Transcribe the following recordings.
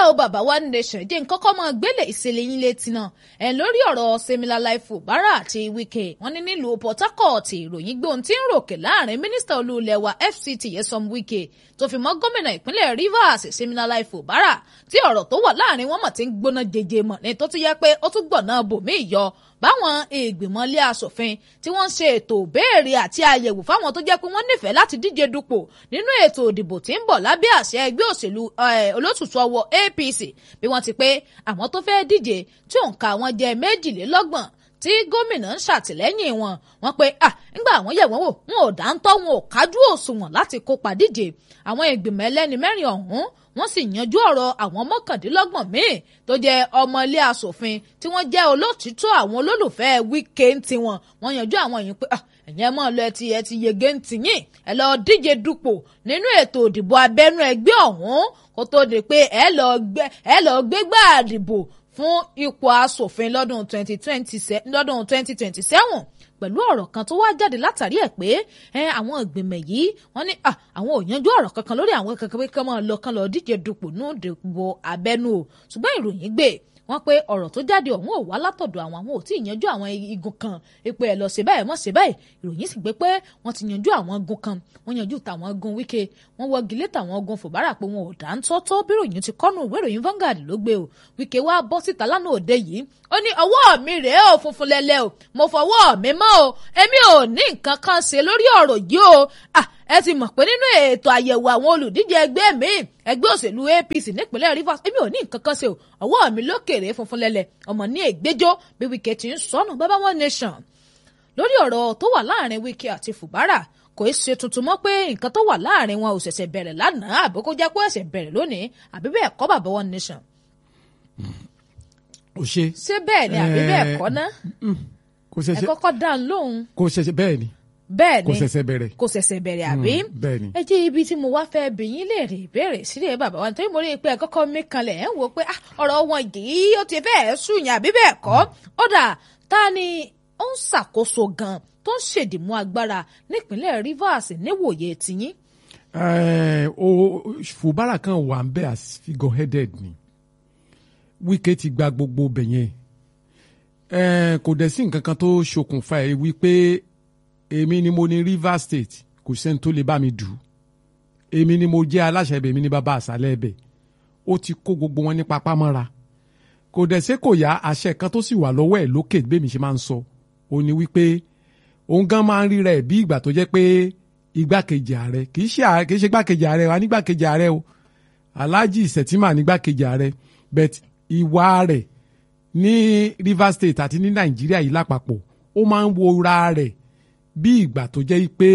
o bàbá wa nation jẹ́ nǹkan kọ́ mọ́ gbélé ìṣẹ̀lẹ̀ yín létí náà ẹ̀ lórí ọ̀rọ̀ Similarlife Fubara àti Wike wọ́n ní nílùú Port Harcourt ìròyìn gbóhùn tí ń ròkè láàrin mínísítà olúulẹ̀ wa FCT Nyesom Wike tó fi mọ́ gómìnà ìpínlẹ̀ Rivers Similarlife Fubara tí ọ̀rọ̀ tó wà láàrin wọn mọ̀ ti ń gbóná jẹjẹ mọ̀ ní tó ti yẹ pé ó tún gbọ̀nà bòmí yọ báwọn ìgbìmọ̀ ilé asòfin tí wọ́n ń ṣe ètò béèrè àti àyẹ̀wò fáwọn tó jẹ́ pé wọ́n nífẹ̀ẹ́ láti díje dupò nínú ètò òdìbò tí ń bọ̀ lábẹ́ àṣẹ ẹgbẹ́ òṣèlú olótùtù ọwọ́ APC bí wọ́n ti pé àwọn tó fẹ́ díje tí òǹkà wọn jẹ́ méjìlélọ́gbọ̀n tí gómìnà ń ṣàtìlẹ́yìn wọn wọ́n pé à ńgbà àwọn yẹ̀ wọ́n wò wọn ò dáńtọ́ wọn ò kájú òṣùwọ̀n láti kópa díje àwọn ìgbìmọ̀ ẹlẹ́ni mẹ́rin ọ̀hún wọ́n sì yanjú ọ̀rọ̀ àwọn mọ́kàndínlọ́gbọ̀n míì tó jẹ́ ọmọ ilé asòfin tí wọ́n jẹ́ olótìtọ́ àwọn olólùfẹ́ Wike ń tiwọn wọ́n yanjú àwọn yìí pé ẹ̀yẹ́ mọ́ lọ ẹtì ẹtì yege ń tìyìn ẹ lọ díje dupò nínú ètò òdìbò abẹ́nú ẹgbẹ́ ọ̀hún kó tó di pé ẹ lọ gbégbá àdìbò fún ipò asòfin lọ́dún 2027 pẹ̀lú ọ̀rọ̀ kan tó wá jáde látàrí ẹ̀ pé àwọn ìgbìmọ̀ yìí wọ́n ní àwọn ò yanjú ọ̀rọ̀ kankan lórí àwọn kankan pé kán máa lọ kán lọ díje dupò ní ìdìbò abẹ́nú o ṣùgbọ́n ìròyìn gbé wọ́n pé ọ̀rọ̀ tó jáde ọ̀hún ò wá látọ̀dọ̀ àwọn àwọn ò tí ì yanjú àwọn igun kan ipò ẹ̀ lọ ṣe báyìí mọ̀ ṣe báyìí ìròyìn sì gbé pé wọ́n ti yanjú àwọn igun kan wọ́n yanjú tàwọn igun Wike wọ́n wọ́gi lé tàwọn igun Fubara pé wọn ò dá ń tọ́tọ́ bí ìròyìn ti kọ́nù ìwé ìròyìn Vanguard ló gbé o Wike wá bọ́ síta lánàá òde yìí ó ní ọwọ́ mi rèé o funfun lẹ́lẹ́ o mo fọwọ́ mi mọ́ o èmi ò ní nǹkan kan ṣe lórí ọ̀rọ̀ yìí o ẹ ti mọ̀ pé nínú ètò àyẹ̀wò àwọn olùdíje ẹgbẹ́ mi ẹgbẹ́ òṣèlú APC nípínlẹ̀ Rivers èmi ò ní nǹkan kan ṣe o ọwọ́ mi lókèrè funfun lẹ́lẹ̀ ọmọ ní ègbéjọ́ bí Wike ti ń sọnù bàbá One Nation lórí ọ̀rọ̀ tó wà láàrin Wike àti Fubara kò í ṣe tuntun mọ́ pé nǹkan tó wà láàrin wọn ò ṣẹ̀ṣẹ̀ bẹ̀rẹ̀ lánàá àbí kó jẹ́ pé ó ṣẹ̀ṣẹ̀ bẹ̀rẹ̀ lónìí àbí bẹ́ẹ̀ kọ́ bàbá One Nation. kò ṣe. ṣé bẹ́ẹ̀ ni àbí bẹ́ẹ̀ kọ́ ná. kò ṣẹ̀ṣẹ̀ ẹ kọ́kọ́ dá ń lóhùn. kò ṣẹ̀ṣẹ̀ bẹ́ẹ̀ ni bẹ́ẹ̀ ni kò ṣẹ̀ṣẹ̀ bẹ̀rẹ̀. kò ṣẹ̀ṣẹ̀ bẹ̀rẹ̀ àbí. bẹ́ẹ̀ ni. ẹ jẹ́ ibi tí mo wá fẹ́ bi yín léèrè ìbéèrè sílẹ̀ bàbá wa nítorí mo rí i pé ẹ kọ́kọ́ mi kanlẹ̀ ẹ̀ ń wo pé ọ̀rọ̀ wọn yìí ó ti fẹ́ẹ̀ sùnyàn àbí bẹ́ẹ̀ kọ́ ó dà ta ni ó ń ṣàkóso gan tó ń ṣèdìmú agbára nípínlẹ̀ Rivers níwòye tiyín. o Fubara kan wà ń bẹ as figure headed ni Wike ti gba gbogbo bẹ̀yẹn kò dẹ̀ sí nǹkan kan tó ṣokùnfà ẹ̀ wípé èmi ni mo ní Rivers State kò sẹ́ni tó lè bá mi dù ú èmi ni mo jẹ́ aláṣẹ ibẹ̀ èmi ni bàbá àṣálẹ̀ ibẹ̀ ó ti kó gbogbo wọn ní papá mọ́ra kò dẹ̀ ṣe kò yá àṣẹ kan tó sì wà lọ́wọ́ ẹ̀ lókè bẹ́ẹ̀ ṣe máa ń sọ ó ní wípé òun gan máa ń ríra ẹ̀ bí ìgbà tó jẹ́ pé igbákejì ààrẹ kì í ṣe kì í ṣe igbákejì ààrẹ wa nígbàkejì ààrẹ o Alhaji Sẹ̀tìmà nígbàkejì ààrẹ but ìwà rẹ̀ ní Rivers State àti ní Nàìjíríà yìí lápapọ̀ ó máa ń wo ra rẹ̀ bí ìgbà tó jẹ́ pé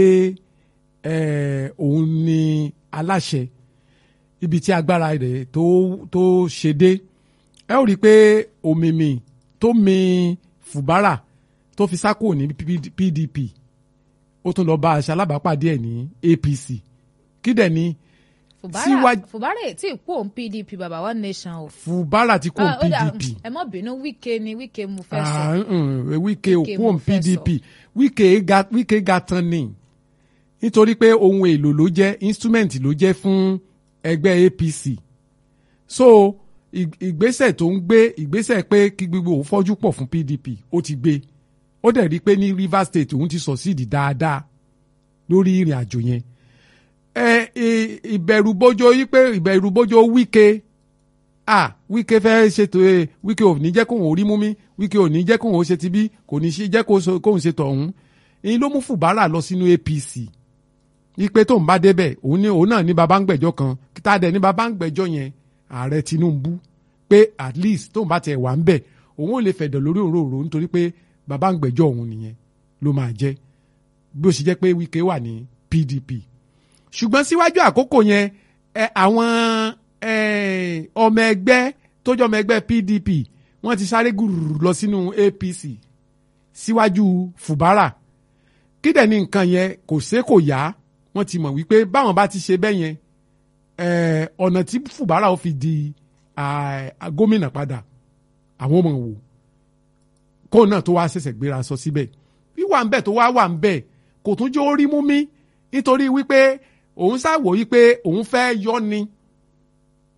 òun ni aláṣẹ ibi tí agbára rẹ̀ tó tó ṣe dé ẹ ó rí i pé òmìmì tó mi Fubara tó fi sákò ní PDP ó tún lọ bá aṣọ alábàápàdé ẹ̀ ní APC kí dẹ̀ ni. Fubara Fubara tí kú òun PDP bàbá One Nation o. Fubara ti kú òun PDP. ẹ mọ bínú Wike ni Wike mo fẹ́ sọ. Wike ò kú òun PDP Wike ga Wike ga tán ni nítorí pé ohun èlò ló jẹ́ instrument ló jẹ́ fún ẹgbẹ́ APC so ìgbésẹ̀ tó ń gbé ìgbésẹ̀ pé kí gbogbo òun fọ́jú pọ̀ fún PDP ó ti gbé ó dẹ̀ rí i pé ní Rivers State òun ti succeed dáadáa lórí ìrìn àjò yẹn ẹ ìbẹ̀rù bójó yí pé ìbẹ̀rù bójó Wike ah Wike fẹ́ ṣètò ẹ Wike ò ní jẹ́ kóun ò rí mú mi Wike ò ní jẹ́ kóun ó ṣe ti bí kò ní jẹ́ kóun ṣe tọ̀hún èyí ló mú Fubara lọ sínú APC ipe tó ń bá débẹ̀ òun ní òun náà ní baba ń gbẹ̀jọ́ kan kíta dẹ̀ ní baba ń gbẹ̀jọ́ yẹn ààrẹ Tinubu pé at least tó ń bá tiẹ̀ wà ń bẹ̀ òun ò lè fẹ̀dọ̀ lórí òróró nítorí pé baba ń gbẹ̀jọ́ òun nìyẹn ló máa jẹ́ bí ó ṣe jẹ́ pé Wike wà ní PDP ṣùgbọ́n síwájú àkókò yẹn ẹ àwọn ọmọ ẹgbẹ́ tó jẹ́ ọmọ ẹgbẹ́ PDP wọ́n ti sáré gùrù lọ sínú APC síwájú Fubara kí dẹ̀ ní nǹkan yẹn kò ṣe kò yá wọ́n ti mọ̀ wípé báwọn bá ti ṣe bẹ́ẹ̀ yẹn ọ̀nà tí Fubara ó fi di gómìnà padà àwọn ọmọ wò kó náà tó wá ṣẹ̀ṣẹ̀ gbéra sọ síbẹ̀ wíwà ń bẹ̀ tó wá wà ń bẹ̀ kò tún jó rí mú mi nítorí wípé òun ṣàwò wípé òun fẹ́ yọ ni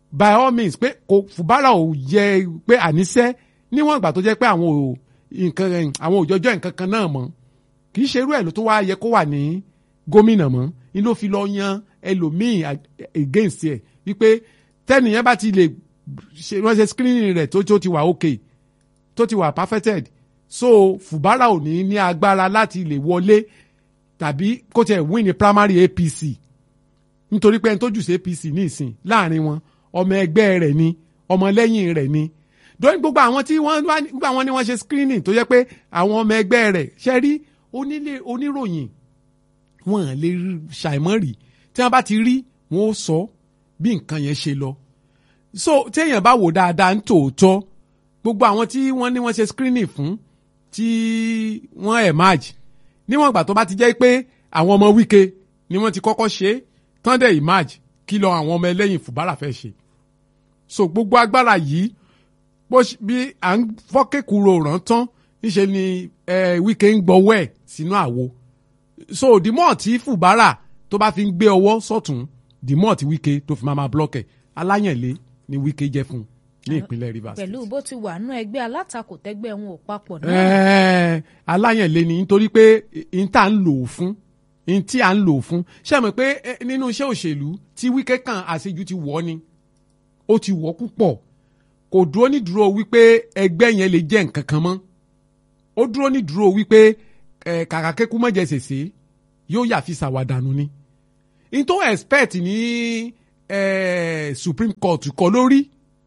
by all means pé kò Fubara ò yẹ pé àníṣe níwọ̀n ìgbà tó jẹ́ pé àwọn ò nǹkan àwọn òjọjọ́ nǹkan kan náà mọ́ kì í ṣe irú ẹ̀ ló tó wá yẹ kó wà ní gómìnà mọ́ ni ló fi lọ yan ẹlòmíì against ẹ̀ wípé tẹ́nìyẹn bá ti lè ṣe wọ́n ṣe screening rẹ̀ tó tó ti wà okay tó ti wà perfected so Fubara ò ní ní agbára láti lè wọlé tàbí kó tiẹ̀ win ní primary APC nítorí pé ẹni tó jù sí APC ní ìsìn láàrin wọn ọmọ ẹgbẹ́ rẹ̀ ni ọmọlẹ́yìn rẹ̀ ni dóyìn gbogbo àwọn tí wọ́n gbogbo àwọn ni wọ́n ṣe screening tó yẹ pé àwọn ọmọ ẹgbẹ́ rẹ̀ ṣe rí onílé oníròyìn wọn lè ṣàìmọ́ rí tí wọ́n bá ti rí wọn ó sọ bí nǹkan yẹn ṣe lọ so téèyàn bá wò dáadáa ń tòótọ́ gbogbo àwọn tí wọ́n ní wọ́n ṣe screening fún tí wọ́n emerge níwọ̀n ìgbà tó bá ti jẹ́ pé àwọn ọmọ Wike ni wọ́n ti kọ́kọ́ ṣe tán dẹ̀ emerge kí lọ àwọn ọmọ ẹlẹ́yìn Fubara fẹ́ ṣe so gbogbo agbára yìí bó bí à ń fọ́kẹ́kùrò rántán níṣẹ́ ni Wike ń gbọ́wọ́ ẹ̀ sínú àwo so dìmọ̀ tí Fubara tó bá fi ń gbé ọwọ́ sọ̀tún dìmọ̀ tí Wike tó fi máa máa blọ́kẹ̀ aláyànlé ni Wike jẹ́ fún ní ìpínlẹ̀ Rivers. pẹ̀lú bó ti wà nú ẹgbẹ́ alátakò tẹ́gbẹ́ wọn ò papọ̀ náà. ẹ̀ẹ́ aláyànlé ni nítorí pé n tá à ń lò ó fún n tí à ń lò ó fún ṣé ẹ mọ̀ pé nínú iṣẹ́ òṣèlú tí Wike kan àṣejù ti wọ̀ ni ó ti wọ̀ púpọ̀ kò dúró ní dúró wípé ẹgbẹ́ yẹn lè jẹ́ nǹkan kan mọ́ ó dúró ní dúró wípé kàkà kékú mọ́jẹ ṣèṣe yóò yà fi ṣàwàdànù ni n tó expect ní Supreme Court kọ lórí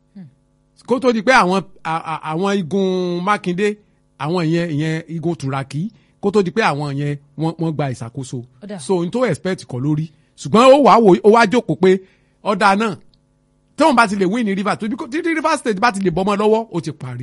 kó tó di pé àwọn àwọn igun Mákindé àwọn ìyẹn ìyẹn igun Turaki kó tó di pé àwọn yẹn wọ́n gba ìṣàkóso so n tó expect kọ lórí ṣùgbọ́n ó wàá wò ó wá jókòó pé ọ̀dà náà tí wọn bá ti lè win ní Rivers tóbi tí Rivers State bá ti lè bọ́mọ lọ́wọ́ ó ti parí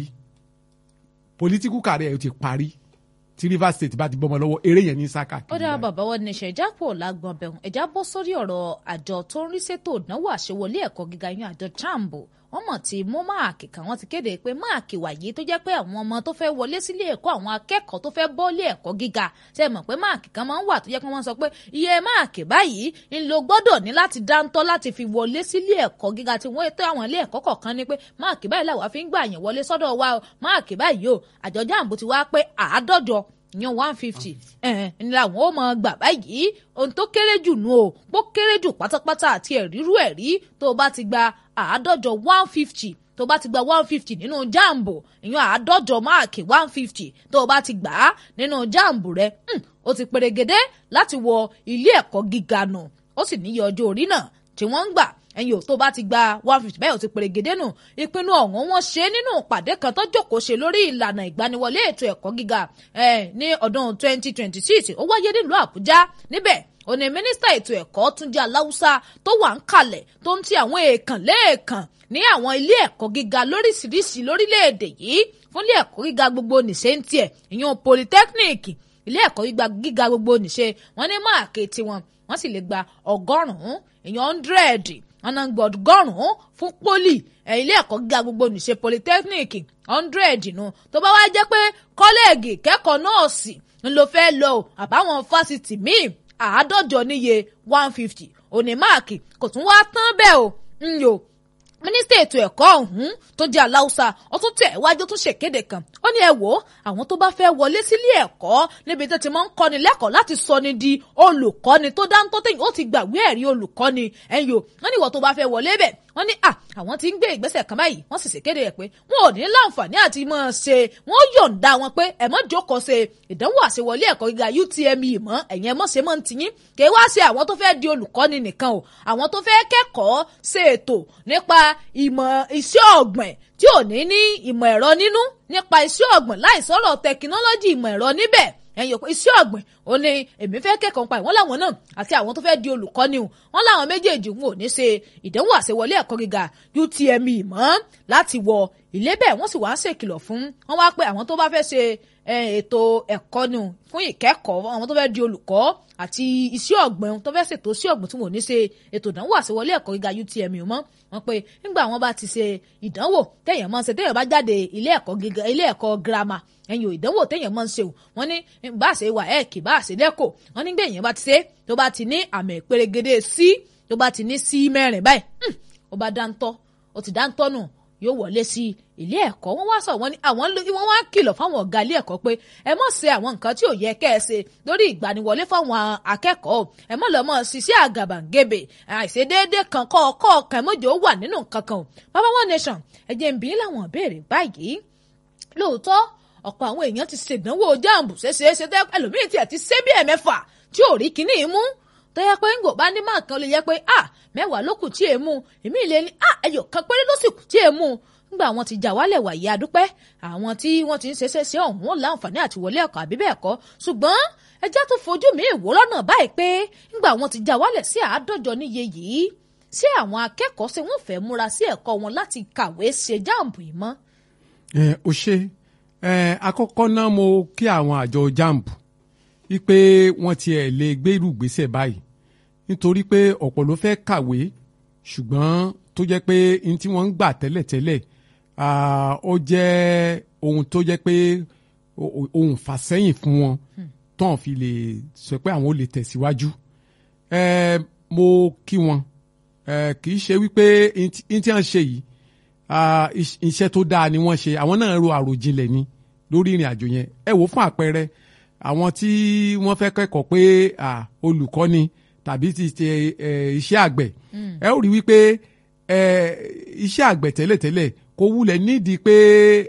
political career ó ti parí tí Rivers State bá ti bọ́mọ lọ́wọ́ eré yẹn ní sáká. ó dáa bàbá wọn ní ìṣẹ̀já pò lágbọ̀n bẹ̀rùn ẹ̀já bọ́ sórí ọ̀rọ̀ àjọ tó ń rí ṣètò ìdánwò àṣewọlé ẹ̀kọ́ gíga yín àjọ jambo wọ́n mọ̀ tí mú máàkì kan wọ́n ti kéde pé máàkì wàyí tó jẹ́ pé àwọn ọmọ tó fẹ́ wọlé sílé ẹ̀kọ́ àwọn akẹ́kọ̀ọ́ tó fẹ́ bọ́lé ẹ̀kọ́ gíga ṣe mọ̀ pé máàkì kan máa ń wà tó jẹ́ pé wọ́n sọ pé iye máàkì báyìí ń lo gbọ́dọ̀ ní láti dáńtọ́ láti fi wọlé sílé ẹ̀kọ́ gíga tí wọ́n tó àwọn ilé ẹ̀kọ́ kọ̀ọ̀kan ní pé máàkì báyìí làwọn fi ń gbà yẹn wọlé sọ́dọ̀ wa máàkì báyìí o àjọ jambo ti wá pé àádọ́jọ yan one fifty ẹ̀ẹ́n làwọn ó máa gbà báyìí ohun tó kéré jù nù o bó kéré jù pátápátá àti ẹ̀rírú ẹ̀rí tó o bá ti gba àádọ́jọ one fifty tó o bá ti gba one fifty nínú jambo ìyẹn àádọ́jọ máàkì one fifty tó o bá ti gbà á nínú jambo rẹ o ti pèrègèdè láti wọ ilé ẹ̀kọ́ gíga nù ó sì níye ọjọ́ orí náà tí wọ́n ń gbà ẹ̀yin ò tó bá ti gba one fifty bẹ́ẹ̀ ò ti pèrègèdè nù ìpinnu ọ̀hún wọ́n ṣe nínú ìpàdé kan tó jókòó ṣe lórí ìlànà ìgbaniwọlé ètò ẹ̀kọ́ gíga ní ọdún twenty twenty six ó wáyé nílùú àbújá níbẹ̀ òní mínísítà ètò ẹ̀kọ́ túnjí aláwùsá tó wà ń kalẹ̀ tó ń ti àwọn èèkàn lẹ́ẹ̀kan ní àwọn ilé ẹ̀kọ́ gíga lóríṣiríṣi lórílẹ̀‐èdè yìí fún ilé ẹ̀kọ́ gíga gbogbo nìṣe ń tiẹ̀ ìyẹn polytechnic ilé ẹ̀kọ́ gíga gbogbo nìṣe wọ́n ní máàkì tiwọn wọ́n sì lè gba ọgọ́rùn-ún ìyẹn hundred ọ̀nà gbọ̀dọ̀gọ́rùn-ún fún poli ilé ẹ̀kọ́ gíga gbogbo nìṣe polytechnic hundred nù tó bá wá jẹ́ pé kọ́lẹ́ẹ̀gì kẹ́kọ̀ọ́ nọ́ọ̀sì ń lo fẹ́ lọ àbáwọn fásitì míì àádọ́jọ níye one fifty òní máàkì kò tún wá tán bẹ́ẹ̀ o ń yò mínísítà ètò ẹ̀kọ́ ọ̀hún tó jẹ́ aláùsà ó tún tẹ̀ wájú tún ṣèkéde kan ó ní ẹ wò ó àwọn tó bá fẹ́ wọlé sílé ẹ̀kọ́ níbi tó ti máa ń kọ́ni lẹ́kọ̀ọ́ láti sọ ni di olùkọ́ni tó dáńtọ́ tẹ̀yìn ó ti gbàgbé ẹ̀rí olùkọ́ni ẹ̀yìn o wọ́n ní ìwọ tó bá fẹ́ wọlé bẹ̀ wọ́n ní à àwọn tí ń gbé ìgbésẹ̀ kan báyìí wọ́n sì ṣèkéde rẹ̀ pé wọn ò ní láǹfààní àti mọ̀ ṣe wọ́n yọ̀ǹda wọn pé ẹ mọ́ jókòó ṣe ìdánwò àṣewọlé ẹ̀kọ́ gíga UTME mọ́ ẹ̀yìn ẹ mọ́ ṣe mọ́ ń tiyín kì í wá ṣe àwọn tó fẹ́ di olùkọ́ni nìkan o àwọn tó fẹ́ kẹ́kọ̀ọ́ ṣe ètò nípa ìmọ̀ iṣẹ́ ọ̀gbìn tí ò ní ní ìmọ̀ ẹ̀rọ nínú nípa iṣẹ́ ọ̀gbìn láì sọ̀rọ̀ tẹkinọ́lọ́jì ìmọ̀ ẹ̀rọ níbẹ̀ ẹ̀yìn òpin iṣẹ́ ọ̀gbìn ó ní èmi fẹ́ kẹ́kọ̀ọ́ nípa ìwọ́n làwọn náà àti àwọn tó fẹ́ di olùkọ́ni o wọ́n làwọn méjèèjì wọn ò ní ṣe ìdánwò àṣewọlé ẹ̀kọ́ gíga UTME mọ́ láti wọ ilé bẹ́ẹ̀ wọ́n sì wá ń ṣèkìlọ̀ fún wọn wá pé àwọn tó bá fẹ́ ṣe ètò ẹ̀kọ́ nù fún ìkẹ́kọ̀ọ́ àwọn tó fẹ́ di olùkọ́ àti iṣẹ́ ọ̀gbìn tó fẹ́ ṣètò iṣẹ́ ọ̀gbìn tí wọn ò ní ṣe ètò ìdánwò àṣewọlé ẹ̀kọ́ gíga UTME mọ́ wọn pé nígbà wọn bá ti ṣe ìdánwò téèyàn máa ń ṣe téèyàn bá jáde ilé ẹ̀kọ́ gíga ilé ẹ̀kọ́ girama ẹ̀yìn ìdánwò téèyàn máa ń ṣe o wọn ní bá a ṣe wà ẹ̀kì bá a ṣe lẹ́kọ̀ọ́ wọn nígbà èèyàn bá ti ṣe tó bá ti ní àmì pérégedé sí tó bá ti ní sí mẹ́rin báyìí ó bá dáńtọ́ ó ti dáńtọ́nù yóò wọlé sí ilé ẹ̀kọ́ wọ́n wá sọ wọ́n ní àwọn wọ́n wá kìlọ̀ fáwọn ọ̀gá ilé ẹ̀kọ́ pé ẹ mọ̀ ṣe àwọn nǹkan tí ò yẹ kẹ́ ẹ ṣe lórí ìgbaniwọlé fáwọn akẹ́kọ̀ọ́ ẹ mọ̀ lọ́mọ ṣiṣẹ́ àgàbàǹgebè àìṣedéédé kan kọ́ ọkọ́ ọkàn mọ́jọ́ wà nínú nǹkan kan bàbá one nation ẹ̀jẹ̀ ń bí láwọn ìbéèrè báyìí lóòótọ́ ọ̀pọ̀ àwọn èèyàn ti ṣèdánwò jáàmù ṣeéṣeéṣe tẹ́ ẹlòmíì tiẹ̀ ti ṣe bí ẹ̀mẹ́fà tí ò rí kinní mú tọ́yẹ pé ń gò bá ní máa kan lè yẹ pé à mẹ́wàá ló kù tí è mú èmi ìlẹ̀ ní à ẹyọ kan péré ló sì kù tí è mú nígbà wọn ti jà wálẹ̀ wàyí adúpẹ́ àwọn tí wọ́n ti ń ṣeéṣe ṣe ọ̀hún wọn láǹfààní àti wọlé ẹ̀kọ́ àbí bẹ́ẹ̀ kọ́ ṣùgbọ́n ẹjẹ́ tó fojú mi ìwò lọ́nà báyìí pé nígbà wọn ti jà wálẹ̀ sí àádọ́jọ níye yìí sí àwọn akẹ́kọ̀ọ́ ṣé wọ́n fẹ́ múra sí ẹ̀kọ́ wọn láti kàwé ṣe jáàmù yìí mọ́. ẹ ò ṣe ẹ àkọ́kọ́ náà mo kí àwọn àjọ jamb wípé wọ́n tiẹ̀ lè gbé irú ìgbésẹ̀ báyìí nítorí pé ọ̀pọ̀ ló fẹ́ kàwé ṣùgbọ́n tó jẹ́ pé n tí wọ́n ń gbà tẹ́lẹ̀tẹ́lẹ̀ ó jẹ́ ohun tó jẹ́ pé ohun fàsẹ́yìn fún wọn tán fi lè sọ pé àwọn ò lè tẹ̀síwájú mo kí wọn kì í ṣe wípé n tí wọ́n ṣe yìí iṣẹ́ tó dáa ni wọ́n ṣe àwọn náà ro àròjinlẹ̀ ni lórí ìrìn àjò yẹn ẹ wò fún àpẹẹrẹ àwọn tí wọ́n fẹ́ kẹ́kọ̀ọ́ pé olùkọ́ ni tàbí ti ṣe iṣẹ́ àgbẹ̀ ẹ ó rí wípé iṣẹ́ àgbẹ̀ tẹ́lẹ̀tẹ́lẹ̀ kò wulẹ̀ nídìí pé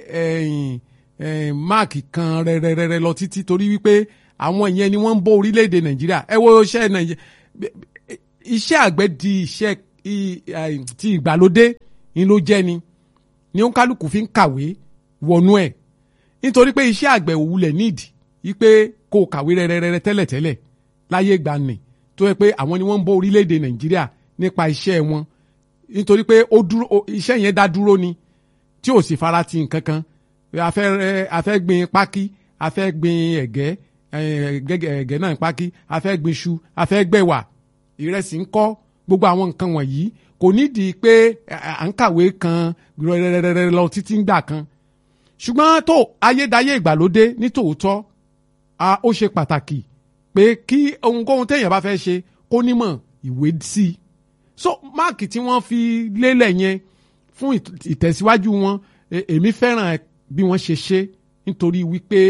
máàkì kan rẹ̀rẹ̀rẹ̀ lọ títí torí wípé àwọn ìyẹn ni wọ́n ń bọ́ orílẹ̀-èdè nàìjíríà ẹ wo iṣẹ́ nàìjíríà iṣẹ́ àgbẹ̀ di iṣẹ́ ti ìgbàlódé ni ló jẹ́ ni ni ó ń kálukú fi ń kàwé wọnú ẹ̀ nítorí pé iṣẹ́ àgbẹ̀ òwúlẹ̀ nídìí wípé kó o kàwé rẹ́rẹ́rẹ́rẹ́ tẹ́lẹ̀tẹ́lẹ̀ láyé ìgbàanì tó yẹ pé àwọn ni wọ́n ń bọ́ orílẹ̀-èdè nàìjíríà nípa iṣẹ́ wọn nítorí pé ó dúró iṣẹ́ yẹn dá dúró ni tí ò sì fara ti nǹkan kan a fẹ́ a fẹ́ gbin pákí a fẹ́ gbin ẹ̀gẹ́ ẹ̀gẹ́ náà pákí a fẹ́ gbin iṣu a fẹ́ gbẹ̀wà ìrẹsì ń kọ́ gbogbo àwọn nǹkan wọ̀nyí kò nídìí pé à ń kàwé kan rẹ̀rẹ̀rẹ̀rẹ̀ lọ títí ń gbà kan ṣùgbọ́n tó ayédáyé ìgbàlódé ní tòótọ́ ó ṣe pàtàkì pé kí ohunkóhun téèyàn bá fẹ́ ṣe kó nímọ̀ ìwé sí i so máàkì tí wọ́n fi lélẹ̀ yẹn fún ìtẹ̀síwájú wọn èmi fẹ́ràn bí wọ́n ṣe ṣe nítorí wípé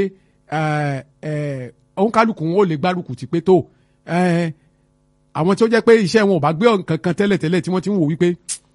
òǹkálùkù wọn ò lè gbárùkù tí pé tó àwọn tí ó jẹ́ pé iṣẹ́ wọn ò bá gbé nǹkan kan tẹ́lẹ̀tẹ́lẹ̀ tí wọ́n ti ń wò wípé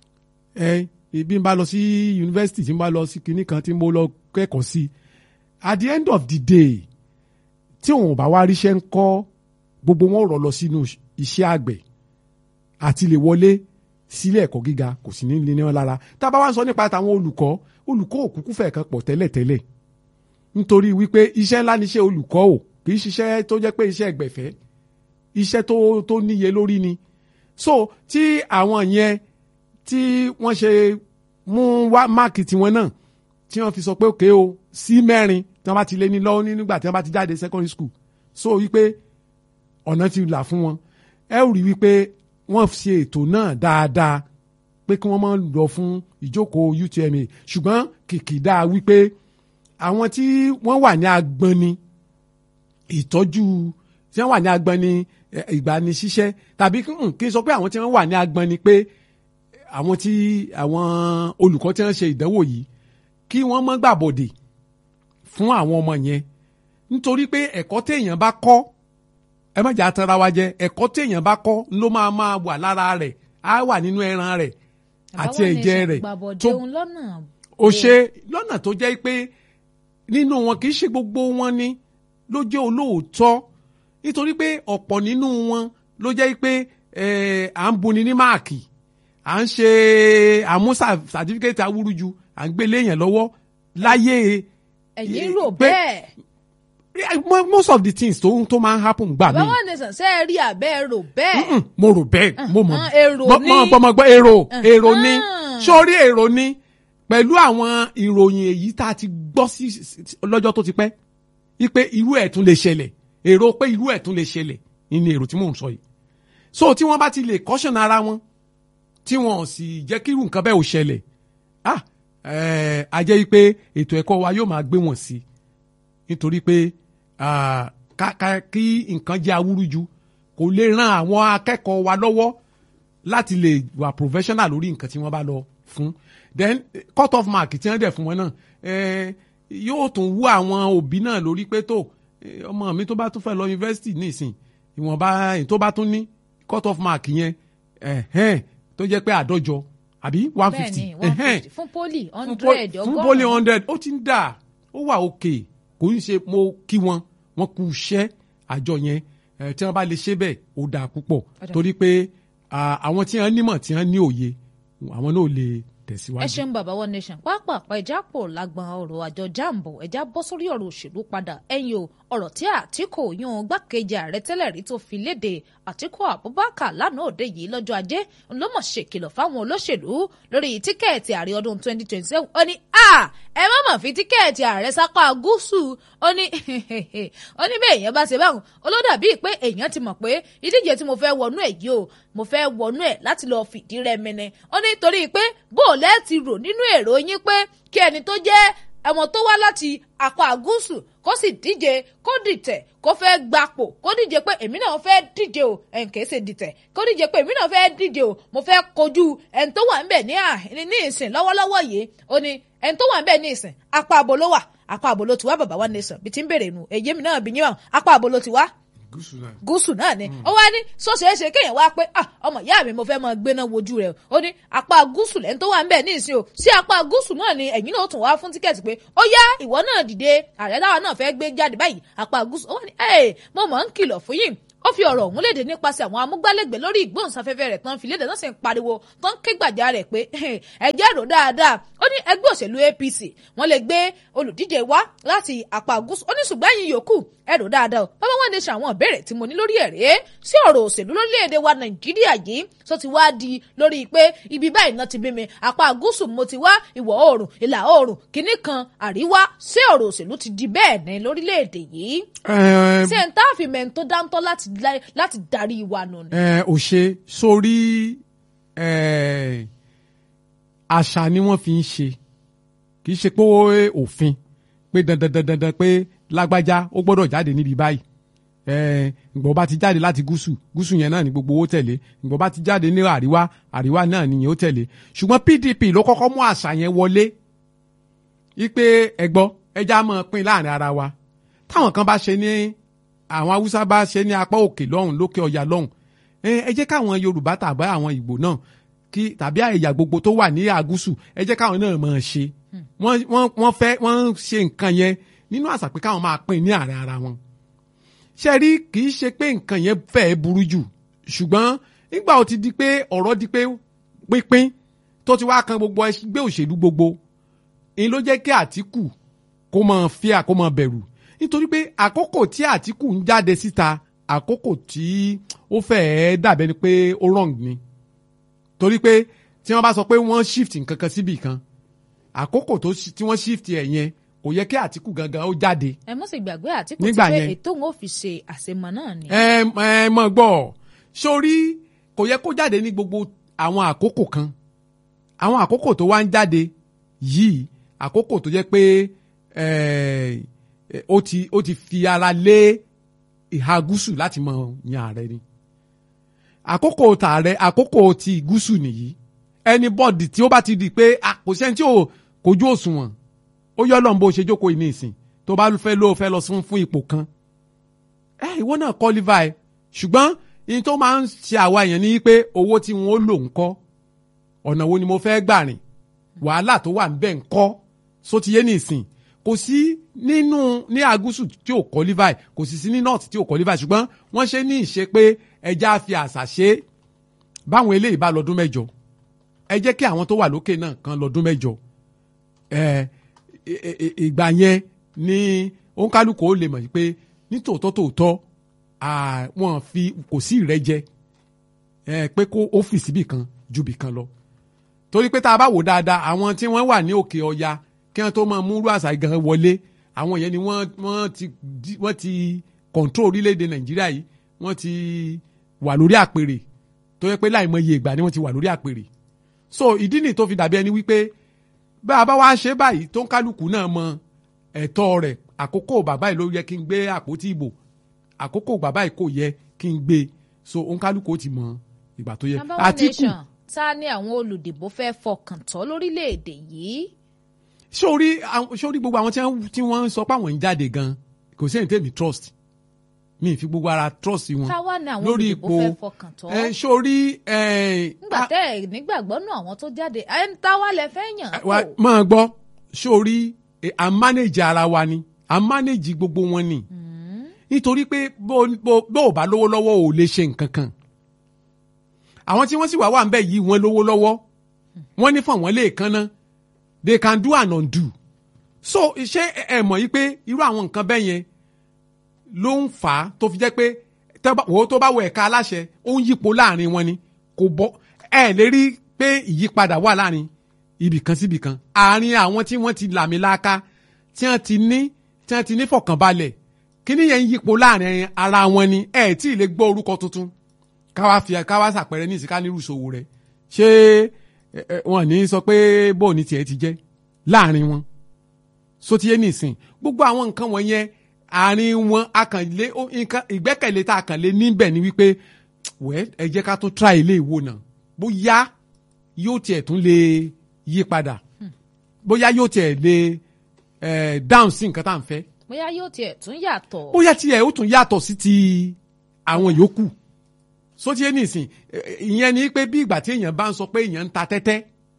bí n bá lọ sí yunifásitì tí n bá lọ sí kinní kan tí mo lọ kẹ́kọ̀ọ́ sí at the end of the day tí òun ò bá wá ríṣẹ́ ń kọ́ gbogbo wọn rọ̀ lọ sínú iṣẹ́ àgbẹ̀ àti lè wọlé sílé ẹ̀kọ́ gíga kò sí ní ní wọn lára tá a bá wá ń sọ nípa tàwọn olùkọ́ olùkọ́ òkúkú fẹ̀ kan pọ̀ tẹ́lẹ̀tẹ́lẹ̀ nítorí wípé iṣẹ́ ńlá ni iṣẹ́ olùkọ́ ò kì í ṣiṣẹ́ tó jẹ́ pé iṣẹ́ ẹgbẹ̀fẹ́ iṣẹ́ tó tó níye lórí ni so tí àwọn yẹn tí wọ́n ṣe mú wá máàkì tiwọn náà tí wọ́n fi sọ pé òkè o sí mẹ́rin tí wọ́n bá ti lé ní lọ́wọ́ nígbà tí wọ́n bá ti jáde secondary school so wípé ọ̀nà ti là fún wọn ẹ rí wípé wọ́n ṣe ètò náà dáadáa pé kí wọ́n máa lọ fún ìjókòó UTMA ṣùgbọ́n kìkìdá wípé àwọn tí wọ́n wà ní agbọ́ni ìtọ́jú tí wọ́n wà ní agbọ́ni ìgbanisíṣẹ́ tàbí kí n sọ pé àwọn tí wọ́n wà ní agbọ́ni pé àwọn tí àwọn olùkọ́ tí wọ́n ṣe ìdánwò yìí kí wọ́n má gbàbọ̀dè fún àwọn ọmọ yẹn nítorí pé ẹ̀kọ́ téèyàn bá kọ́ ẹ má jà tara wa jẹ ẹ̀kọ́ téèyàn bá kọ́ ló máa máa wà lára rẹ̀ á wà nínú ẹran rẹ̀ àti ẹ̀jẹ̀ rẹ̀ tó o ṣe lọ́nà tó jẹ́ pé nínú wọn kì í ṣe gbogbo wọn ni ló jẹ́ olóòótọ́ nítorí pé ọ̀pọ̀ nínú wọn ló jẹ́ pé à ń buni ní máàkì à ń ṣe àmú sàtífíkẹ́tì awúrúju à ń gbé léèyàn lọ́wọ́ láyé. ẹ̀yin rò bẹ́ẹ̀ most of the things tó tó máa ń happen gbà mí. bàbá wọn nìsan ṣe é rí abẹ́ rò bẹ́ẹ̀. mo rò bẹ́ẹ̀ mo mọ̀ èrò ní mo mọ̀ gbọ́ èrò èrò ní sórí èrò ní pẹ̀lú àwọn ìròyìn èyí tá a ti gbọ́ sí lọ́jọ́ tó ti pẹ́ wípé irú ẹ̀ tún lè ṣẹlẹ̀ èrò pé irú ẹ̀ tún lè ṣẹlẹ̀ ní èrò tí mò ń sọ yìí so tí wọ́n bá ti lè caution ara wọn tí wọn ò sì jẹ́ kí irú nǹkan bẹ́ẹ̀ ò ṣẹlẹ̀ ah a jẹ́ wípé ètò ẹ̀kọ́ wa yóò máa gbé wọn sí nítorí pé kí nǹkan jẹ́ awúrúju kò lè ran àwọn akẹ́kọ̀ọ́ wa lọ́wọ́ láti lè wà professional lórí nǹkan tí wọ́n bá lọ fún then cut off mark tí wọ́n dẹ̀ fún wọn náà yóò tún wú àwọn òbí náà lórí pé tó ọmọ mi tó bá tún fẹ́ lọ yunifásitì nísìn ìwọ̀nba tó bá tún ní cut off mark yẹn tó jẹ́ pé àádọ́jọ àbí one fifty fún poli hundred ọgọ́rùn-ún fún poli hundred ó ti ń dà ó wà òkè kò ń ṣe mo kí wọn wọn kú iṣẹ́ àjọ yẹn tí wọ́n bá lè ṣe bẹ́ẹ̀ ó dáa púpọ̀ torí pé àwọn tí wọ́n nímọ̀ tí wọ́n ní òye àwọn náà lè tẹ̀síwájú. ẹ ṣeun bàbá one nation pápápá ẹja pò lágbọn ọ̀rọ̀ àjọ jambo ẹja bọ́ sórí ọ̀rọ̀ òṣèlú padà ẹ̀yin o ọ̀rọ̀ tí àtìkù yún gbákejì ààrẹ tẹ́lẹ̀ rí tó fi léde àtìkù abubakar lánàá òde yìí lọ́jọ́ ajé ló mọ̀ ṣèkìlọ̀ fáwọn olóṣèlú lórí tíkẹ́ẹ̀tì ààrẹ ọdún 2027 ó ní a ẹ má mọ̀ fi tíkẹ́ẹ̀tì ààrẹ sápá gúúsù ó ní ó ní bẹ́ẹ̀ èèyàn bá ṣe báwọn olódà bíi pé èèyàn ti mọ̀ pé ìdíje tí mo fẹ́ wọnú ẹ̀ yìí o mo fẹ́ wọnú ẹ̀ láti lọ́ọ́ fìdí rẹmẹnẹ ó ní torí pé bóòlẹ́ ti rò nínú èrò yín pé kí ẹni tó jẹ́ ẹ̀wọ̀n tó wá láti apá gúúsù kó sì díje kó dìtẹ̀ kó fẹ́ gbapò kó díje pé èmi náà fẹ́ díje o ẹn kìí ṣe dìtẹ̀ kó díje pé èmi náà fẹ́ díje o mo fẹ́ kojú ẹni tó wà níbẹ̀ ní ní ìsìn lọ́wọ́lọ́wọ́ yìí ó ní ẹni tó wà níbẹ̀ ní ìsìn apá abo ló wà apá abo ló ti wá bàbá wa nation bí ti ń bèrè nu èyí mi náà bí yín wọn apá abo ló ti wá gúúsù náà ni ó wá ní sọ́sẹ̀ẹ́sẹ̀ kéèyàn wá pé ọmọ ìyá mi mo fẹ́ mọ gbéná wojú rẹ̀ ó ní apá gúúsù lẹ́ni tó wà ń bẹ̀ ní ìsìn o sí apá gúúsù náà ni ẹ̀yin náà tún wá fún tíkẹ́ẹ̀tì pé ó yá ìwọ náà dìde ààrẹ táwa náà fẹ́ gbé jáde báyìí apá gúúsù ó wá ní ẹ̀ mo mọ̀ ń kìlọ̀ fún yín ó fi ọ̀rọ̀ ọ̀hún léde nípasẹ̀ àwọn amúgbálẹ́gbẹ̀ẹ́ lórí ìgbóhùnsáfẹ́fẹ́ rẹ̀ tán fi léde náà sì ń pariwo tán ké gbàjà rẹ̀ pé ẹjẹ́ rò dáadáa ó ní ẹgbẹ́ òṣèlú APC wọ́n lè gbé olùdíje wá láti àpá gúúsù ó ní ṣùgbọ́n ẹ̀yin yòókù ẹ rò dáadáa o bàbá wọn lè ṣe àwọn ìbéèrè tí mo ní lórí ẹ̀rẹ́ sí ọ̀rọ̀ òṣèlú lórílẹ̀‐èdè wa Nàìjíríà yìí tó ti wá di lórí pé ibi báyìí náà ti bí mi àpá gúúsù mo ti wá ìwọ̀ oòrùn ìlà oòrùn kìíní kan àríwá sí ọ̀rọ̀ òṣèlú ti di bẹ́ẹ̀ ní lórílẹ̀‐èdè yìí ṣé n tá àfi mẹ́rin tó dáńtọ́ láti láti darí wa nù ni. ẹ ò ṣe sórí àṣà ni wọ́n fi ń ṣe kì í ṣe pé òfin pé dandan dandan dandan pé lágbájá ó gbọ́dọ̀ jáde níbi báyìí ìgbọ̀n bá ti jáde láti gúúsù gúúsù yẹn náà ni gbogbo owó tẹ̀lé ìgbọ̀n bá ti jáde ní àríwá àríwá náà nìyẹn ó tẹ̀lé ṣùgbọ́n PDP ló kọ́kọ́ mú àṣà yẹn wọlé wípé ẹgbọ́ ẹja máa pín láàrin ara wa táwọn kan bá ṣe ní àwọn haúsá bá ṣe ní apá òkè lọ́hùn lókè ọ̀yà lọ́hùn ẹ jẹ́ káwọn yorùbá tàbí àwọn ìgbò náà kí tàbí ẹ̀yà gbogbo tó wà ní àgúsù ẹ jẹ́ káwọn náà máa ṣe wọ́n fẹ́ wọ́n ṣe nǹkan yẹn nínú àṣà pé káwọn máa pín ní àárín ara wọn ṣe rí kì í ṣe pé nǹkan yẹn fẹ́ẹ́ burú jù ṣùgbọ́n nígbà ó ti di pé ọ̀rọ̀ di pé pínpín tó ti wá kan gbogbo ẹgbẹ́ òṣèlú gbogbo èyí ló jẹ́ kí àtìkù kó máa fíà kó máa bẹ̀rù nítorí pé àkókò tí àtìkù ń jáde síta àkókò tí ó fẹ́ẹ́ dàbẹ́ ni pé ó wrong ni torí pé tí wọ́n bá sọ pé wọ́n shift nǹkan kan síbì kan àkókò tí wọ́n shift ẹ̀ yẹn kò yẹ kí àtìkù gangan ó jáde. ẹ mọ̀ sí gbàgbé àtìkù ti pé ètò òun ò fi ṣe àṣemọ náà ni. ẹ ẹ mọ̀ gbọ́ sórí kò yẹ kó jáde ní gbogbo àwọn àkókò kan àwọn àkókò tó wá ń jáde yìí àkókò tó jẹ́ pé ó ti ó ti fi ara lé ìhà gúúsù láti mọ yan ààrẹ ni àkókò tààrẹ àkókò ti gúúsù nìyí anybody tí ó bá ti di pé kò sẹ́ni tí ò kojú òṣùwọ̀n ó yọ lọ́n bó ṣe jókòó ìní ìsìn tó bá fẹ́ ló fẹ́ lọ sún fún ipò kan ẹ ìwọ náà qualify ṣùgbọ́n ní tó máa ń ṣe àwa èèyàn ní pé owó tí wọ́n lò ń kọ́ ọ̀nà wo ni mo fẹ́ gbà rìn wàhálà tó wà ń bẹ̀ ń kọ́ sótìyé ní ìsìn kò sí nínú ní agúsù tí ò qualify kò sì sí ní north tí ò qualify ṣùgbọ́n wọ́n ṣe ní ìṣe pé ẹja fi àṣà ṣe báwọn eléyìí bá lọ́dún mẹ́jọ ẹ jẹ́ kí àwọn tó wà lókè náà kan lọ́dún mẹ́jọ ìgbà yẹn ni òǹkálùkù ó lè mọ̀ pé nítòótọ́ tòótọ́ wọ́n fi kò sí ìrẹ́jẹ pé kó ọ́fíìsì bì kan ju bì kan lọ torí pé tá a bá wò dáadáa àwọn tí wọ́n wà ní òkè ọya kí wọ́n tó máa múrú àṣà gan wọlé àwọn yẹn ni wọ́n wọ́n ti wọ́n ti control orílẹ̀-èdè nàìjíríà yìí wọ́n ti wà lórí àpèrè tó yẹ pé láìmọye ìgbà ni wọ́n ti wà lórí àpèrè so ìdí nìyí tó fi dàbí ẹni wípé bá a bá wá ṣe báyìí tó ń kálukú náà mọ ẹ̀tọ́ rẹ̀ àkókò bàbá yìí ló yẹ kí n gbé àpótí ìbò àkókò bàbá yìí kò yẹ kí n gbé so òun kálukú ó ti mọ ìgbà tó yẹ Number one Àtíkù nation ta ni àwọn olùdìbò fẹ́ fọkàn tán lórílẹ̀‐èdè yìí sórí àwọn- sórí gbogbo àwọn tí wọ́n- tí wọ́n ń sọ pé àwọn ń jáde gan kò sí ẹni tẹ́mi trust mi ì fi gbogbo ara trust wọn táwa ni àwọn lórí olùdìbò ipò fẹ́ fọkàn tán ẹ sórí ẹ nígbà tẹ́ ẹ̀ nígbàgbọ́ náà àwọn tó jáde ẹ̀ ń táwa lẹ fẹ́ yàn wa kó. máa gbọ́ sórí ẹ, à ń manage ara wa ni à ń manage gbogbo wọn ni nítorí pé bó bó bó ò bá lówó lọ́wọ́ ò lè ṣe nǹkan kan àwọn tí wọ́n sì wà wà ń bẹ̀ yìí wọ́n lówó lọ́wọ́ wọ́n ní fún àwọn lè kan náà they can do and undo so ṣé ẹ ẹ mọ̀ yí pé irú àwọn nǹkan bẹ́ẹ̀ yẹn ló ń fà á tó fi jẹ́ pé tẹ́ bá- wò ó tó bá wọ ẹ̀ka aláṣẹ ó ń yípo láàrin wọn ni kò bọ́ ẹ lè rí pé ìyípadà wà láàrin ibì kan síbì kan àárín àwọn tí wọ́n ti làmìlaka tí wọ́n ti ní tí wọ́n ti ní fọkànbalẹ̀ kíní yẹn ń yípo láàrin ara wọn ni ẹ tí ì lè gbọ́ orúkọ tuntun káwá fi káwá sàpẹrẹ ní ìsìnká nírú ìṣòwò rẹ ṣé ẹ, ẹ, wọn ní sọ pé bóun ní tiẹ̀ ti jẹ́ láàrin wọn sotiye nìsín gbogbo àwọn nǹkan wọ̀nyẹn àárín wọn akànlé ó- nǹkan ìgbẹ́kẹ̀lé tá a kàn lé níbẹ̀ ni wípé wẹ́ ẹ jẹ́ ká tún try ilé ìwò náà bóyá yóò tiẹ̀ tún lè yí padà bóyá yóò tiẹ̀ lè eh, dáhùn sí nǹkan tá à ń fẹ́ bóyá yóò tiẹ̀ tún yàtọ̀ bóyá tiẹ̀ ó tún yàtọ̀ sí ti àwọn yòókù sotiye nìsín eh, ìyẹn ni pé bí ìgbà tí èèyàn bá ń sọ pé èèyàn ń ta tẹ́tẹ́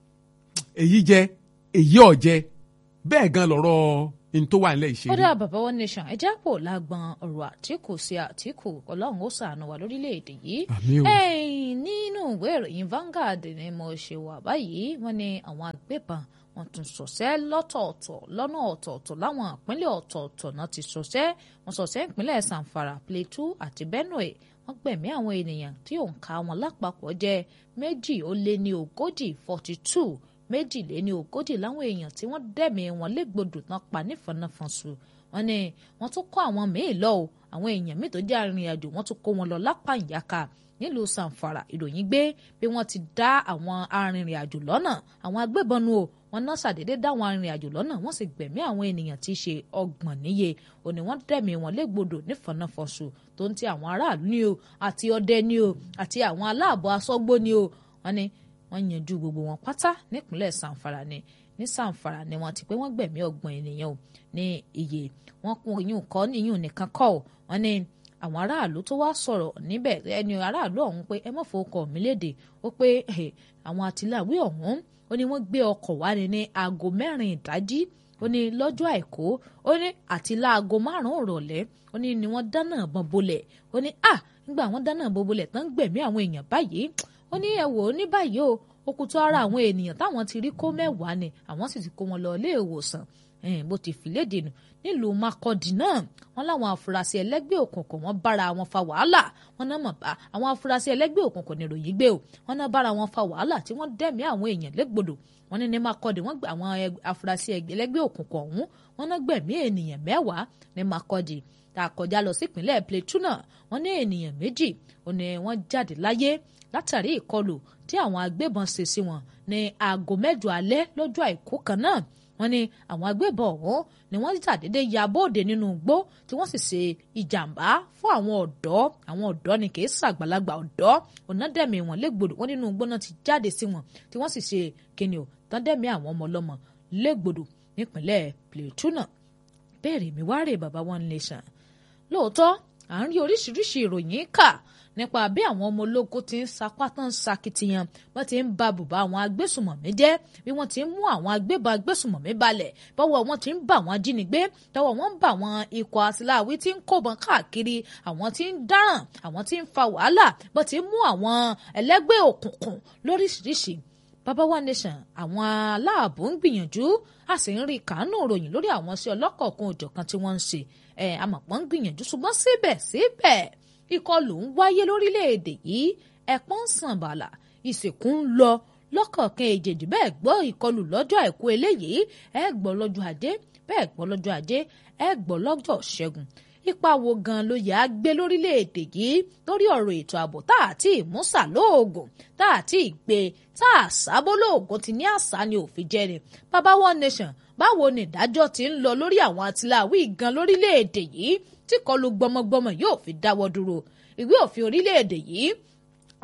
èyí jẹ èyí ọ̀jẹ bẹ́ẹ̀ gan lọ̀rọ̀ n tó wà nílẹ̀ ó ìṣeré. dá bàbá wọn nation ẹ jápò lágbọn ọ̀rọ̀ àtìkù sí àtìkù Ọlọ́run ó ṣàánú wa lórílẹ̀-èdè yìí Àmín o. ẹ̀yìn nínú ìwé ìròyìn Vanguard ni mo ṣe wà báyìí wọ́n ní àwọn agbébọn wọ́n tún ṣọṣẹ́ lọ́tọ̀ọ̀tọ̀ lọ́nà ọ̀tọ̀ọ̀tọ̀ láwọn ìpínlẹ̀ ọ̀tọ̀ọ̀tọ̀ náà ti ṣọṣẹ́ wọ́n ṣọṣẹ́ ìpínlẹ̀ Zamfara Plateau àti Benue wọ́n gbẹ̀mí àwọn ènìyàn tí òǹkà wọn lápapọ̀ jẹ́ méjì ó lé ní ogójì forty two méjìléní ogójì láwọn èèyàn tí wọ́n dẹ̀mí wọn légbodò tán pa nífọ̀nàfọ̀nsù wọ́n ní wọ́n tún kó àwọn míì lọ o àwọn èèyàn míì tó jẹ́ arìnrìn-àjò wọ́n tún kó wọn lọ lápá ìyáka nílùú Zamfara ìròyìn gbé bí wọ́n ti dá àwọn arìnrìn-àjò lọ́nà àwọn agbébọn nu o wọ́n náà ṣàdédé dá àwọn arìnrìn-àjò lọ́nà wọ́n sì gbẹ̀mí àwọn ènìyàn tí í ṣe ọgbọ̀n níye òní wọ́n dẹ̀mí wọn légbodò nífọ̀nàfọ̀nsù tó ń ti àwọn aráàlú ni o àti ọdẹ ni o àti àwọn aláàbọ̀ aṣọ́gbó ni o wọ́n ní wọ́n yanjú gbogbo wọn pátá nípínlẹ̀ Zamfara ni ní Zamfara ni wọ́n ti pé wọ́n gbẹ̀mí ọgbọ̀n ènìyàn o ní iye wọ́n kún iyún kọ́ iyún nìkan kọ́ ọ wọ́n ní àwọn aráàlú tó wá sọ̀rọ̀ níbẹ̀ ẹni aráàlú ọ̀hún pé ẹ má fowókọ̀ mí léde ó pé eh, àwọn àtìláwí ọ̀hún ó ní wọ́n gbé ọkọ̀ wá ní ní aago mẹ́rin ìdájí ó ní lọ́jọ́ àìkú ó ní àti láago márùn-ún ìrọ̀lẹ́ ó ní ni wọ́n dáná ìbọn bolẹ̀ ó ní à nígbà wọ́n dáná ìbọn bolẹ̀ tán gbẹ̀mí àwọn èèyàn báyìí ó ní ẹ wò ó ní báyìí o òkùtù ara àwọn ènìyàn táwọn ti rí kó mẹ́wàá ni àwọn sì ti kó wọn lọ ilé ìwòsàn ẹ̀ẹ́n bó ti fìlédè nù nílùú Makurdi náà wọn láwọn afurasí ẹlẹ́gbẹ́ òkùnkùn wọn bára wọn fa wàhálà wọn náà mọ̀ bá àwọn afurasí ẹlẹ́gbẹ́ òkùnkùn ní ìròyìn gbé o wọn náà bára wọn fa wàhálà tí wọ́n dẹ̀mí àwọn èèyàn légbodò wọn ní ní Makurdi wọn gbé àwọn afurasí ẹlẹ́gbẹ́ òkùnkùn ọ̀hún wọn náà gbẹ̀mí ènìyàn mẹ́wàá ní Makurdi tá a kọjá lọ sí ìpínlẹ̀ Plateau náà wọn ní ènìyàn méjì ó ní wọ́n jáde láyé látàrí ìkọlù tí àwọn agbébọn ṣe sí wọn ní aago mẹ́jọ alẹ́ lọ́jọ́ àìkú kan náà wọ́n ní àwọn agbébọn ọ̀hún ni wọ́n ṣàdédé ya bóde nínú igbó tí wọ́n sì ṣe ìjàmbá fún àwọn ọ̀dọ́ àwọn ọ̀dọ́ ni kì í ṣàgbàlagbà ọ̀dọ́ ọ̀nàdẹ̀mí wọn légbodò wọ́n nínú igbó náà ti jáde sí wọn tí wọ́n sì ṣe kíni o tán dẹ̀mí àwọn ọmọ ọlọ́mọ légbodò nípínlẹ̀ Plateau náà bẹ́ẹ̀rẹ̀ mi wá rè bàbá One Nation lóòótọ́ à ń rí oríṣiríṣi ìròyìn kà nípa bí àwọn ọmọ ológun ti ń sapá tán sakitiyan wọ́n ti ń ba bùbá àwọn agbésùmọ̀mí jẹ́ bí wọ́n ti ń mú àwọn agbébọn agbésùmọ̀mí balẹ̀ bọ́wọ́ wọn ti ń bà wọ́n ajínigbé tọwọ́ wọn ń bà wọ́n ikọ̀ àtìláwí tí ń kóbọn káàkiri àwọn tí ń dáràn àwọn tí ń fa wàhálà bó ti ń mú àwọn ẹlẹ́gbẹ́ òkùnkùn lóríṣiríṣi bàbá One Nation àwọn aláàbò ń gbìyànjú a sì ń rí kàánú ròyìn lórí àwọn sí ọlọ́kọ̀ọ̀kan òjọ̀kan tí wọ́n ń ṣe ẹ̀ àmọ̀pọ̀ ń gbìyànjú ṣùgbọ́n síbẹ̀síbẹ̀ ìkọlù ń wáyé lórílẹ̀‐èdè yìí ẹ̀pọ́n ń sàn bàlà ìsìnkú ń lọ lọ́kọ̀ọ̀kan èjèèjì bẹ́ẹ̀ gbọ́ ìkọlù lọ́jọ́ àìkú eléyìí ẹ gbọ́ lọ́jọ́ ajé bẹ́ẹ̀ gbọ́ lọ́jọ́ ajé ẹ gbọ́ lọ́jọ́ ṣẹ́gun ipa wo gan ló yà á gbé lórílẹ̀‐èdè yìí lórí ọ̀rọ̀ ètò ààbò tá à ti ìmúsà lóògùn tá à ti gbé tá à sábó lóògùn ti ní àṣà ni òfin jẹ́ ni bàbá One Nation báwo ni ìdájọ́ ti ń lọ lórí àwọn àtìláwí gan lórílẹ̀‐èdè yìí tí kọlù gbọmọgbọmọ yóò fi dáwọ́ dúró ìwé òfin orílẹ̀-èdè yìí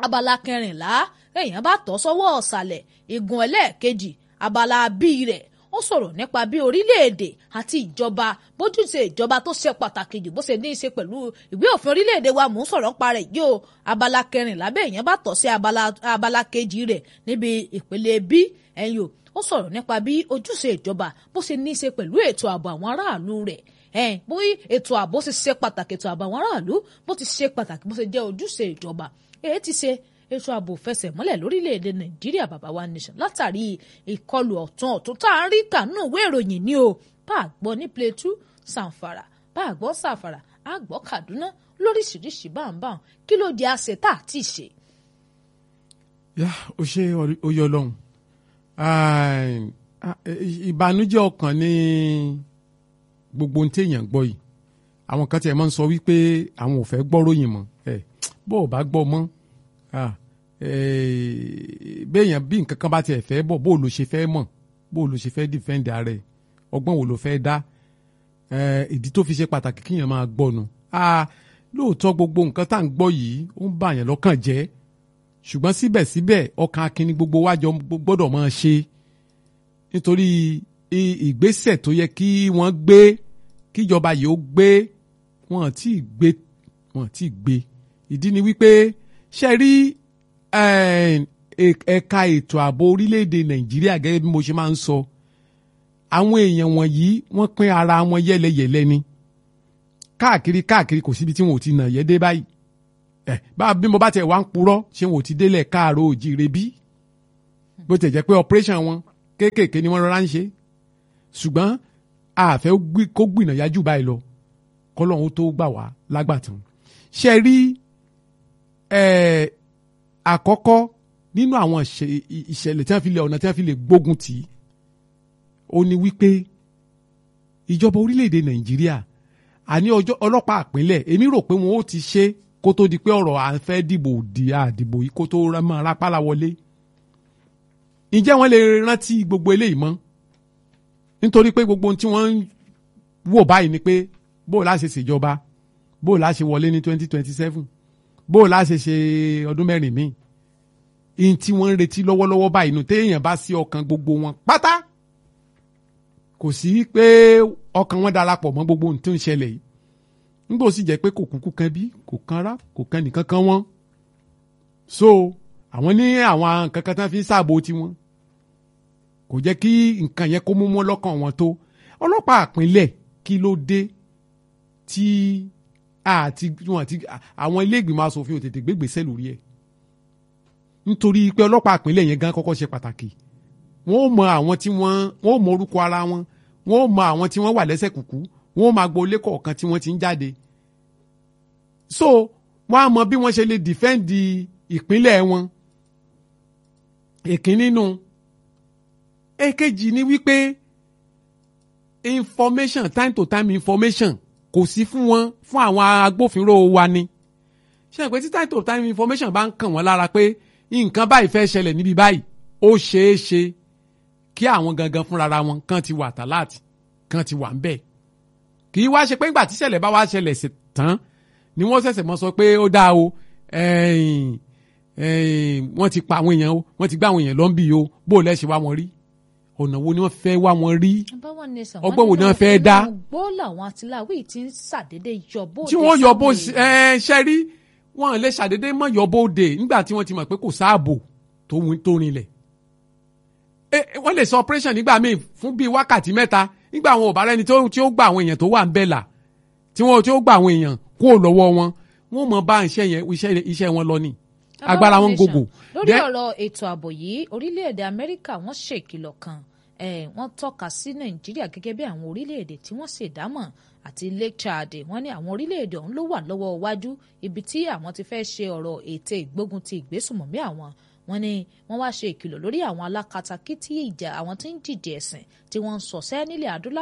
abala kẹrìnlá èèyàn bá tọ́ sọ́wọ́ ọ̀sàlẹ̀ igun ẹlẹ́ẹ̀kejì abala bíi rẹ̀ ó sọ̀rọ̀ nípa bí orílẹ̀-èdè àti ìjọba bójúṣe ìjọba tó ṣe pàtàkì jù bó ṣe ní í ṣe pẹ̀lú ìwé òfin orílẹ̀-èdè wa mò ń sọ̀rọ̀ pa rẹ̀ yóò abala kẹrìnlá bẹ́ẹ̀ èèyàn bá tọ́ sí abala abala kejì rẹ̀ níbi ìpele bí ẹ̀yìn o ó sọ̀rọ̀ nípa bí ojúṣe ìjọba bó ṣe ní í ṣe pẹ̀lú ètò ààbò àwọn aráàlú rẹ̀ ẹ̀ẹ́n bí ètò ààbò ṣe ṣe pàtàkì ètò ààbò àwọn aráàlú bó ti ṣe pàtàkì bó ṣe jẹ́ ojúṣe ìjọba èyí ti ṣe ètò ààbò fẹsẹ̀ múlẹ̀ lórílẹ̀‐èdè nàìjíríà bàbá wa nation látàrí ìkọlù ọ̀tún ọ̀tún tá à ń rí kànú ìwé ìròyìn ni o bá a gbọ́ ní Plateau Zamfara bá a gbọ́ Zamfara a gbọ́ Kaduna lóríṣiríṣi báńbáń kí ló di àṣẹ tá a ti ṣe. yá o ṣe oyè ọlọ́run ìbànújẹ́ ọkàn ní gbogbo ohun téèyàn gbọ́ yìí àwọn kan tiẹ̀ máa ń sọ wípé àwọn ò fẹ́ gbọ́ ròyìn mọ́ ẹ bó o bá gbọ́ mọ́ béèyàn bí nǹkan kan bá tiẹ̀ fẹ́ bọ̀ bó o lò ṣe fẹ́ mọ̀ bó o lò ṣe fẹ́ defend ààrẹ ọgbọ́n wo ló fẹ́ dá ìdí tó fi ṣe pàtàkì kíyàn máa gbọ́ nu lóòótọ́ gbogbo nǹkan tá à ń gbọ́ yìí ó ń bà yàn lọ́kàn jẹ́ ṣùgbọ́n síbẹ̀síbẹ̀ ọkàn akínní gbogbo wájọ gbọ́dọ̀ máa ṣe nítorí ìgbésẹ̀ tó yẹ kí wọ́n gbé kíjọba yìí ó gbé wọn tí ì gbé wọn tí ì gbé ìdí ni wípé ṣe rí ẹ̀ka ètò ààbò orílẹ̀-èdè nàìjíríà gẹ́gẹ́ bí mo ṣe máa ń sọ àwọn èèyàn wọ̀nyí wọ́n pín ara wọn yẹ́lẹyẹ̀lẹ ni káàkiri káàkiri kò síbi tí wọn ò ti nà yẹ́ dé báyìí ẹ bá bí mo bá tẹ̀ wá ń purọ́ ṣé wọn ò ti délẹ̀ káàró òjìire bí bó tẹ̀ jẹ́ pé operation wọn kéékèèké ni wọ́n rọra ń ṣe ṣùgbọ́n àfẹ́ kó gbìnà yájú báyìí lọ kọ́lọ́hún tó gbà wá lágbàtàn ṣe rí àkọ́kọ́ nínú àwọn ìṣẹ̀lẹ̀ tí wọ́n fi lè ọ̀nà tí wọ́n fi lè gbógun tì í ó ní wípé ìjọba orílẹ̀-èdè nàìjíríà àní ọlọ́pàá àpínlẹ̀ èmi rò pé wọn ó ti ṣe kó tó di pé ọ̀rọ̀ à ń fẹ́ dìbò di àdìbò yìí kó tó máa rápálá wọlé ǹjẹ́ wọ́n lè rántí gbogbo eléyìí mọ́ nítorí pé gbogbo ohun tí wọ́n ń wò báyìí ni pé bó o láṣẹ ṣèjọba bó o láṣẹ wọlé ní twenty twenty seven bó o láṣẹ ṣe ọdún mẹ́rin míì ihun tí wọ́n ń retí lọ́wọ́lọ́wọ́ báyìí nù téèyàn bá sí ọkàn gbogbo wọn pátá kò sí pé ọkàn wọn darapọ̀ mọ́ gbogbo ohun tó ń ṣẹlẹ̀ yìí nígbà ó sì jẹ́ pé kò kúkú kan bí kò kan rá kò kan nìkan kan wọ́n so àwọn ní àwọn nǹkan kan tán fi ń ṣààbò tiwọn kò jẹ́ kí nǹkan yẹn kó mú mọ́ lọ́kàn wọn tó ọlọ́pàá àpínlẹ̀ kí ló dé tí àti wọn àti àwọn ilé ìgbìmọ̀ asòfin ò tètè gbégbèsè lórí ẹ̀ nítorí pé ọlọ́pàá àpínlẹ̀ yẹn gan kọ́kọ́ ṣe pàtàkì wọ́n ó mọ àwọn tí wọ́n wọ́n ó mọ orúkọ ara wọn wọ́n ó mọ àwọn tí wọ́n wà lẹ́sẹ̀ kùkú wọ́n ó máa gbọ́ ilé kọ̀ọ̀kan tí wọ́n ti ń jáde so wọ́n á mọ bí wọ́n ṣe lè dìfẹ́ǹdì ìpínlẹ̀ wọn èkín nínú èkejì ni wípé information time to time information kò sí fún wọn fún àwọn agbófinró wa ni ṣe pé tí time to time information bá ń kàn wọ́n lára pé nǹkan báyìí fẹ́ ṣẹlẹ̀ níbi báyìí ó ṣeé ṣe kí àwọn gangan fúnra wọn kan ti wà tàláàtì kan ti wà ń bẹ̀ kì í wá ṣe pé ńgbà tí ṣẹlẹ̀ bá wá ṣẹlẹ̀ sí tán ni wọ́n ṣẹ̀ṣẹ̀ mọ́ sọ pé ó dáa o wọ́n ti pa àwọn èèyàn o wọ́n ti gbá àwọn èèyàn lọ́nbì o bó o lẹ́sẹ̀ wá wọn rí ọ̀nà wo ni wọ́n fẹ́ wá wọn rí ọgbọ́n wo ni wọ́n fẹ́ dá. gbọ́ làwọn atiláwí ti ń ṣàdédé yọbó. tí wọ́n yọbó ṣe rí wọ́n lè ṣàdédé mọ́ yọbó de nígbà tí wọ́n ti mọ̀ pé kò sáàbò tó rinlẹ̀. wọ́n lè sọ operation nígbà míì fún bíi wákàtí mẹ́ta nígbà àwọn ò bá rẹ́ni tí ó gba àwọn èèyàn tó wà ń bẹ̀ là tí wọ́n tí ó gba àwọn èèyàn kúrò lọ́wọ́ wọn wọ́n mọ̀ bá iṣẹ́ yẹn iṣẹ́ wọn lọ ni agbára wọn gògò. lórí ọ̀rọ̀ ètò ààbò yìí orílẹ̀-èdè amẹ́ríkà wọ́n ṣèkìlọ̀ kan wọ́n tọ́ka sí nàìjíríà gẹ́gẹ́ bí àwọn orílẹ̀-èdè tí wọ́n ṣèdámọ̀ àti lake chad wọ́n ní àwọn orílẹ̀-èdè ọ̀hún ló wà lọ́wọ́ iwájú ibi tí àwọn ti fẹ́ ṣe ọ̀rọ̀ ète ìgbógun ti ìgbésùmọ̀mí àwọn wọ́n ní wọ́n wá ṣe ìkìlọ̀ lórí àwọn alákatakítí ìjà àwọn tí ń dìde ẹ̀sìn tí wọ́n ń sọ̀sẹ́ nílẹ̀ adúláwọ̀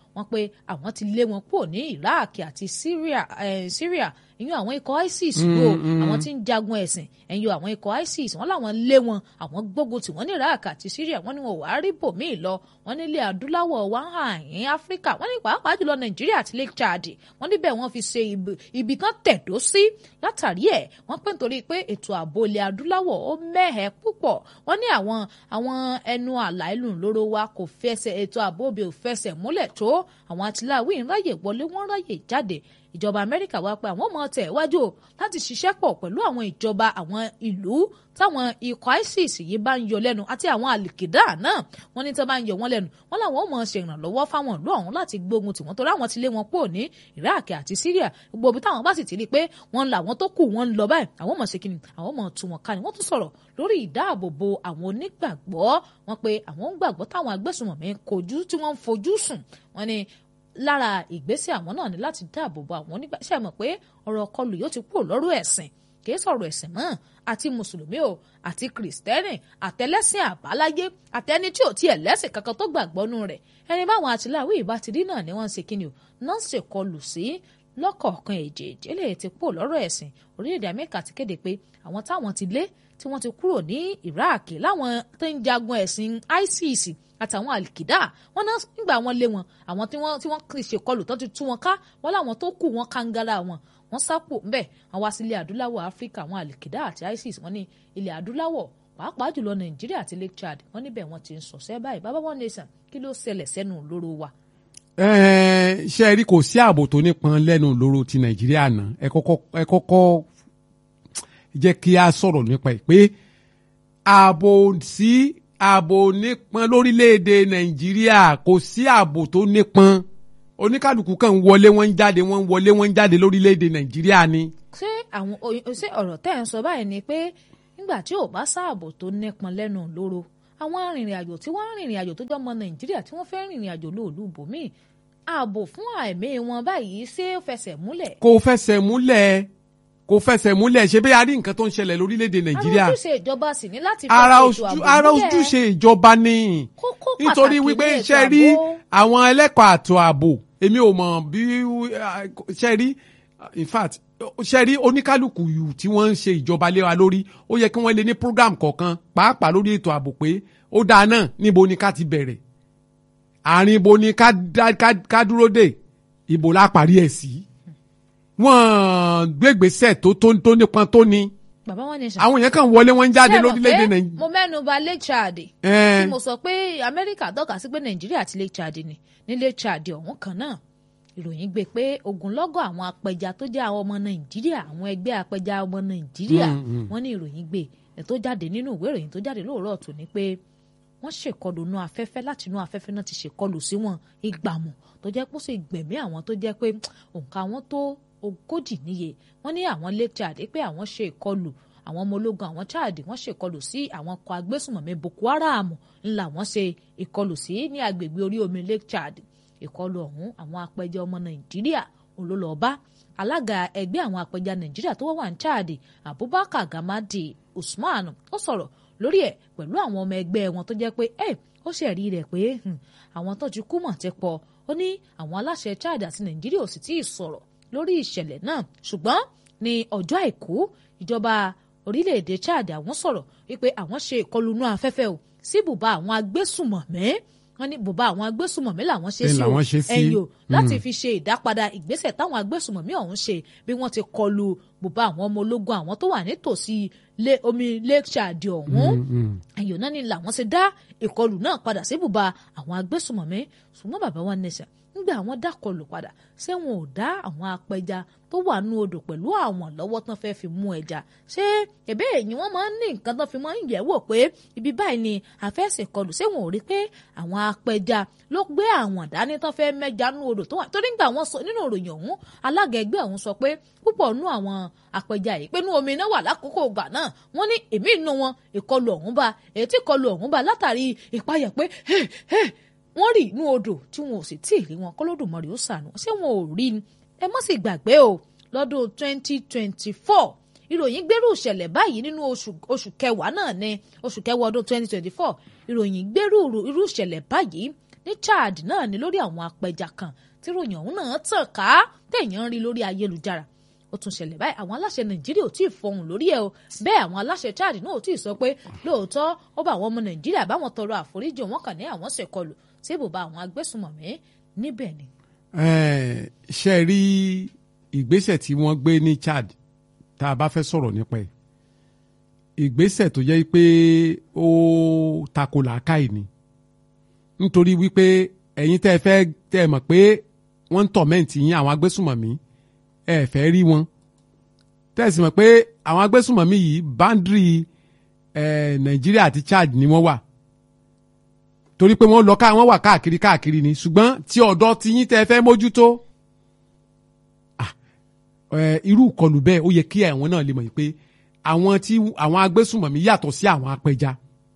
wọ́n pé àwọn ti lé wọn kúrò ní Iraq àti Syria eh, Syria ìyún àwọn ikọ̀ ISIS wo àwọn tí ń jagun ẹ̀sìn ẹ̀yìn àwọn ikọ̀ ISIS wọ́n làwọn lé wọn àwọn gbógun tí wọ́n ní Iraq àti Syria wọ́n ní wọn ò wá rí bòmíì lọ wọ́n nílé adúláwọ̀ wá hàn ní Áfíríkà wọ́n ní pàápàá jùlọ Nàìjíríà àti Lake Chad wọ́n níbẹ̀ wọ́n fi ṣe ibi kan tẹ̀dó sí látàrí ẹ̀ wọ́n pè nítorí pé ètò ààbò ilẹ̀ adúláwọ̀ ó mẹ́hẹ̀ púpọ̀ wọ́n ní àwọn àwọn ẹnu àlà ìlú ńlọrọ wa kò fẹsẹ̀ ètò ààbò òbí ò fẹsẹ̀ múlẹ̀ tó àwọn àtìláwí ń ráyè wọlé wọ́n ráyè jáde ìjọba amẹ́ríkà wá pé àwọn ọmọ tẹ̀ wájú láti ṣiṣẹ́ pọ̀ pẹ̀lú àwọn ìjọba àwọn ìlú táwọn ikọ̀ isis yìí bá ń yọ lẹ́nu àti àwọn àlìkìdá náà wọ́n ní tó bá ń yọ wọ́n lẹ́nu wọ́n làwọn ọmọ ṣe ìrànlọ́wọ́ fáwọn ìlú ọ̀hún láti gbógun tì wọ́n torí àwọn ti lé wọn pò ní iraq àti syria gbogbo ibi táwọn bá sì ti rí i pé wọ́n làwọn tó kù wọ́n ń lọ báyìí àwọn ọmọ ṣe kí ni àwọn ọmọ tú wọn ká ni wọ́n tún sọ̀rọ̀ lórí ìdáàbòbò àwọn onígbàgbọ́ wọn pé àwọn ń gbàgbọ́ táwọn agbésùnmọ̀mí kojú tí wọ́n ń fojú sùn wọ́n ní lára ìgbésẹ̀ àwọn náà ni láti dáàbò bo àwọn onígbàṣẹ́ mọ̀ pé ọ̀rọ̀ ọkọlù yóò ti kúrò lọ́rọ̀ ẹ̀sìn kì í sọ̀rọ̀ ẹ̀sìn mọ́ àti mùsùlùmí o àti kìrìsìtẹ́nì àtẹlẹ́sìn àbáláyé àtẹni tí ò tiẹ̀ lẹ́sìn kankan tó gbàgbọ́ nù rẹ̀ ẹni báwọn àtìláwí ìbá ti rí náà ni wọ́n ń ṣe kíni o náà ń ṣèkọlù sí lọ́kọ̀ọ̀kan èjèèjì eléyìí ti kúrò lọ́rọ̀ ẹ̀sìn orílẹ̀-èdè amẹ́ríkà ti kéde pé àwọn táwọn ti lé tí wọ́n ti kúrò ní iraq láwọn tó ń jagun ẹ̀sìn isis àtàwọn àlìkìdá wọn náà nígbà wọn lé wọn àwọn tí wọn tí wọn kì í ṣèkọlù tó ti tú wọn ká wọn láwọn tó kù wọn kàńgárá wọn wọn sápò ńbẹ wọn wá sí ilẹ̀ adúláwọ̀ áfíríkà àwọn àlìkìdá àti isis wọn ní ilẹ̀ adúláwọ̀ pàápàá jùlọ nàìjíríà àti lake chad wọn níbẹ̀ wọn ti ń sọ̀sẹ́ báyìí bàbá wọn nation kí ló ṣẹlẹ̀ sẹ́nu lóró wa. ṣe rí kò sí ààbò tó nípọn lẹ́nu lóró ti nàìjíríà náà ẹ kọ́kọ́ jẹ́ kí a sọ̀rọ̀ nípa ẹ̀ pé ààbò sí ààbò nípọn lórílẹ̀‐èdè nàìjíríà kò sí ààbò tó nípọn oníkàlùkù kan wọlé wọn ń jáde wọn ń wọlé wọn ń jáde lórílẹ̀‐èdè nàìjíríà ni. ṣé àwọn ṣé ọ̀rọ̀ tẹ́ ẹ̀ ń sọ báyìí ni pé nígbà tí ò bá sáàbò tó nípọn lẹ́nu lóró àwọn arìnrìn àjò tí wọ́n rìnrìn àjò tó jọmọ nàìjíríà tí wọ́n fẹ́ rìnrìn àjò lóòlù bòmíì ààbò fún àìmí wọn báyìí ṣé ó fẹsẹ̀ múlẹ̀. kò fẹsẹ̀ múlẹ̀ kò fẹsẹ̀ múlẹ̀ ṣe bí a rí nǹkan tó ń ṣẹlẹ̀ lórílẹ̀‐èdè nàìjíríà. ara ojúṣe ìjọba sì ní láti fẹ́ ara ètò ààbò ara ojúṣe ìjọba ni kókó pàtàkì nítorí wípé ní ètò ṣe rí ààbò. àwọn ẹlẹ́kọ̀ọ́ àtò ààbò èmi ò mọ̀ bí ṣe rí in fact ṣe rí oníkálukú yù tí wọ́n ń ṣe ìjọba lé wa lórí ó yẹ kí wọ́n lè ní program kọ̀ọ̀kan pàápàá lórí ètò ààbò pé ó dáa náà níbo ni ká ti bẹ̀rẹ̀ àárín ibo ni ká dá- ká- ká dúró dé ibo la parí ẹ̀ sí wọ́n gbégbèsè tó tó tó nípọn tó ni bàbá wọn ní sàn. àwọn èèyàn kan wọlé wọn ń jáde Ṣé ẹ mọ̀ lórílẹ̀‐èdè pé nàìjíríà. mo mẹ́nu bà Lake Chad Ẹ́n. tí mo sọ pé Amẹ́ríkà tọ́ka sí pé Nàìjíríà àti Lake Chad ni ní Lake Chad ọ̀hún kan náà ìròyìn gbé pé ogunlọ́gọ̀ àwọn apẹja tó jẹ́ àwọn ọmọ Nàìjíríà àwọn ẹgbẹ́ apẹja ọmọ Nàìjíríà wọ́n ní ìròyìn gbé ẹ̀ tó jáde nínú ìwé ìròyìn tó jáde lóòrọ̀ tó ní pé wọ́n ṣèkọlù inú afẹ́fẹ́ láti inú afẹ́fẹ́ náà ti ṣèkọlù sí wọn ìgbàmù tó jẹ́ pé ó sì gbẹ̀mí àwọn tó jẹ́ pé òǹkà wọn tó ogójì níye wọ́n ní àwọn Lake Chad pé àwọn ṣe ìkọlù àwọn ọmọ ológun àwọn Chad wọ́n ṣe ìkọlù sí àwọn ọkọ̀ agbésùnmọ̀mí Boko Haram ńlá wọ́n ṣe ìkọlù sí ní agbègbè orí omi Lake Chad ìkọlù ọ̀hún àwọn apẹja ọmọ Nàìjíríà olólọ́ọ̀bá alága ẹgbẹ́ àwọn apẹja Nàìjíríà tó wà ní Chad Abubakar Gamadi Usman ó sọ̀rọ̀ lórí ẹ̀ pẹ̀lú àwọn ọmọ ẹgbẹ́ wọn tó jẹ́ pé ẹ̀ ó ṣẹ̀rí rẹ̀ pé hmm, àwọn tó ti kú mọ̀ ti pọ̀ ó ní àwọn aláṣẹ Chad àti Nàìjíríà ò sì tí ì sọ̀rọ̀ lórí ìṣẹ̀lẹ̀ náà ṣùgbọ́n ní ọjọ́ àìkú ìjọba orílẹ̀-èdè Chad àwọn sọ̀rọ̀ wípé àwọn ṣe ìkọlù inú afẹ́fẹ́ o sí bùbá àwọn agbésùmọ̀mí wọ́n ní bùbá àwọn agbésùmọ̀mí làwọn ṣe Bẹ́ẹ̀ sí o làwọn ṣe sí. ẹ̀yìn o láti fi ṣe ìdápadà ìgbésẹ̀ táwọn agbésùmọ̀mí ọ̀hún ṣe bí wọ́n ti kọlù bùbá àwọn ọmọ ológun àwọn tó wà nítòsí lé- omi Lake Chad ọ̀hún ẹ̀yìn náà ni làwọn ṣe dá ìkọlù náà padà sí bùbá àwọn agbésùmọ̀mí ṣùgbọ́n bàbá wa nẹ̀sẹ̀ nígbà àwọn dákọlù padà ṣé wọn ò dá àwọn apẹja tó wà nú odò pẹ̀lú àwọn lọ́wọ́ tán fẹ́ fi mú ẹja ṣé ẹ̀bẹ́ èyí wọ́n máa ń ní nǹkan tán fi máa ń yẹ̀ wò pé ibi báyìí ni àfẹ́sẹ̀ kọlù ṣé wọn ò rí pé àwọn apẹja ló gbé àwọn dání tán fẹ́ mẹ́ja nú odò tó wà torí nígbà wọn sọ nínú ìròyìn ọ̀hún alága ẹgbẹ́ ọ̀hún sọ pé púpọ̀ nú àwọn apẹja yìí pé nú omi náà wà lákòókò ìgbà náà wọ́n ní èmi nù wọn ìkọlù ọ̀hún bá èyí tí ìkọlù ọ̀hún bá látàrí ìpayà pé "Hey, hey, wọ́n rí inú odò tí wọn ò sì tí ì rí wọn kọ́lódùmarè ó ṣàánú ṣé wọn ò rí ni ẹ má sì gbàgbé o lọ́dún 2024 ìròyìn gbérù ìṣẹ̀lẹ̀ báyìí nínú oṣù oṣù kẹwàá náà ní oṣù kẹwàá ọdún 2024 ìròyìn gbérù irú ìṣẹ̀lẹ̀ báyìí ní Chad náà ni lórí àwọn apẹja kan tí ròyìn ọ̀hún náà tàn ká téèyàn ń rí lórí ayélujára ó tún ṣẹlẹ̀ báyìí àwọn aláṣẹ nàìjíríà ò tí ì fọhùn lórí ẹ̀ o bẹ́ẹ̀ àwọn aláṣẹ chad náà ò tí ì sọ pé lóòótọ́ ó bá àwọn ọmọ nàìjíríà báwọn tọrọ àforíjì wọn kàn ní àwọn ṣèkọlù tí ibùba àwọn agbésùnmọ̀mí níbẹ̀ ni. ṣe rí ìgbésẹ̀ tí wọ́n gbé ní chad tá a bá fẹ́ sọ̀rọ̀ nípa ẹ̀ ìgbésẹ̀ tó jẹ́ pé ó tako làákàyè ni nítorí wípé ẹ̀yin tẹ́ ẹ fẹ́ tẹ́ ẹ mọ̀ pé wọ́n ń tọ̀mẹ́ǹtì yín àwọn agbésùnmọ̀mí ẹ fẹ́ rí wọn tẹ́sí mọ̀ pé àwọn agbésùnmọ̀mí yìí báńdírì nàìjíríà àti chad ni wọ́n wà torí pé wọ́n lọ ká wọ́n wà káàkiri káàkiri ni ṣùgbọ́n tí ọ̀dọ́ ti yín tẹ́ fẹ́ mójútó irú ìkọlù bẹ́ẹ̀ ó yẹ kí àwọn náà lè mọ̀ pé àwọn tí àwọn agbésùnmọ̀mí yàtọ̀ sí àwọn apẹja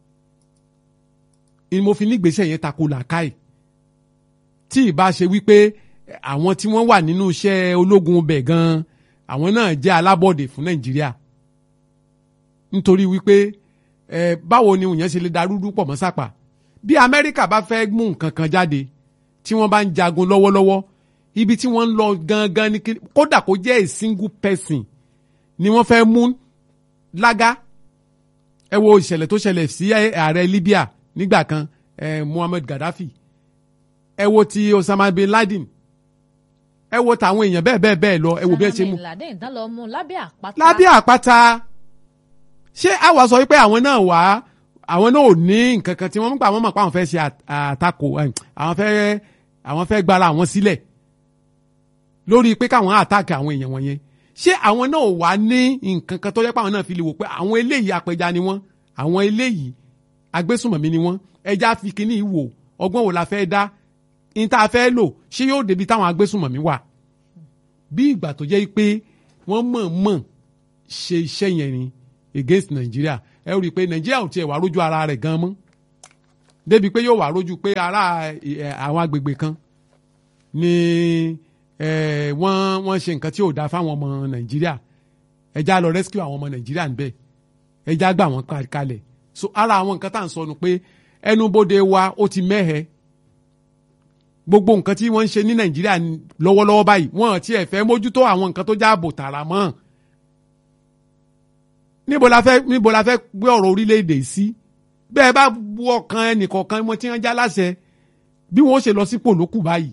ni mo fi nígbésẹ̀ yẹn tako làákàyè tí ì bá ṣe wípé àwọn tí wọ́n wà nínú iṣẹ́ ológun bẹ̀ gan-an àwọn náà jẹ́ alábọ̀dé fún nàìjíríà nítorí wípé ẹ báwo ni òyìn ṣe lè darúdú pọ̀ mọ́ sápà bí amẹ́ríkà bá fẹ́ mú nǹkan kan jáde tí wọ́n bá ń jagun lọ́wọ́lọ́wọ́ ibi tí wọ́n ń lọ gangan ni kódà kó jẹ́ a single person ni wọ́n fẹ́ mú lága ẹ wo ìṣẹ̀lẹ̀ tó ṣẹlẹ̀ sí ààrẹ libya nígbà kan eh, muhammad gaddafi ẹ wo ti osama bin laden ẹ wo tàwọn èèyàn bẹ́ẹ̀ bẹ́ẹ̀ bẹ́ẹ̀ lọ ẹ wo bí ẹ ṣe mú. lábẹ́ àpáta. lábẹ́ àpáta ṣé àwa sọ wípé àwọn náà wà àwọn náà ò ní nǹkan kan tí wọ́n ń pa àwọn mọ̀ pé àwọn fẹ́ ṣe àtakò àwọn fẹ́ àwọn fẹ́ gbára àwọn sílẹ̀ lórí pé káwọn àtàkì àwọn èèyàn wọ̀nyẹn ṣé àwọn náà wà ní nǹkan kan tó yẹ pé àwọn náà fi lè wò pé àwọn eléyìí apẹja ni wọ́n àwọn eléyìí agbésùnmọ̀mí ni wọ́n ẹja fi kíní wò ọgbọ́n wo la fẹ́ dá ní tá a fẹ́ lò ṣé yóò débi táwọn agbésùnmọ̀mí wà bí ìgbà tó jẹ́ pé wọ́n mọ̀ọ́mọ̀ ṣe iṣẹ́ yẹn ni against Nigeria ẹ rí i pé Nigeria ò tiẹ̀ wá rójú ara rẹ̀ gan mọ́ débi pé yóò wá rójú pé ara àwọn agbègbè kan ni wọ́n wọ́n ṣe nǹkan tí ò dáa fáwọn ọmọ Nigeria ẹja lọ rescue àwọn ọmọ Nigeria níbẹ̀ ẹja gbà wọ́n kalẹ̀ so ara àwọn nǹkan tá à ń sọnù pé ẹnubodè wa ó ti mẹ́hẹ̀ẹ́ gbogbo nǹkan tí wọ́n ń ṣe ní nàìjíríà lọ́wọ́lọ́wọ́ báyìí wọ́n ti ẹ̀ fẹ́ mójútó àwọn nǹkan tó jáàbò tààrà mọ́ níbo la fẹ́ níbo la fẹ́ gbé ọ̀rọ̀ orílẹ̀-èdè sí bẹ́ẹ̀ bá bu ọkàn ẹnìkọ̀ọ̀kan wọn tí wọ́n já láṣẹ bí wọ́n ṣe lọ sípò lókù báyìí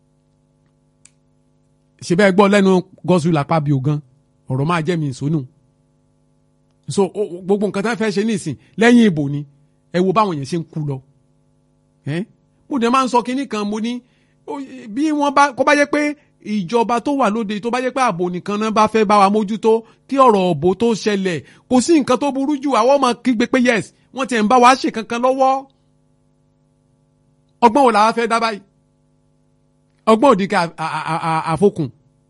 ṣe bẹ́ẹ̀ gbọ́ lẹ́nu gọ́sù làpá bí ogan ọ̀rọ̀ máa jẹ́ mi ìsónù so gbogbo nǹkan tí wọ́n fẹ́ ṣe nísìn lẹ́yìn ìbò ni ẹ wo báwọn yẹn ṣe ń kú lọ mo dẹ̀ máa ń sọ kinní kan mo ní bí wọ́n bá kó bá jẹ́ pé ìjọba tó wà lóde tó bá jẹ́ pé ààbò nìkan náà bá fẹ́ bá wa mójútó kí ọ̀rọ̀ òbò tó ṣẹlẹ̀ kò sí nǹkan tó burú jù àwọn ọmọ kígbe pé yes wọ́n ti ń bá wa ṣe kankan lọ́wọ́ ọgbọ́n wo làwa fẹ́ dá báyìí ọgbọ́n òdì ká àfokùn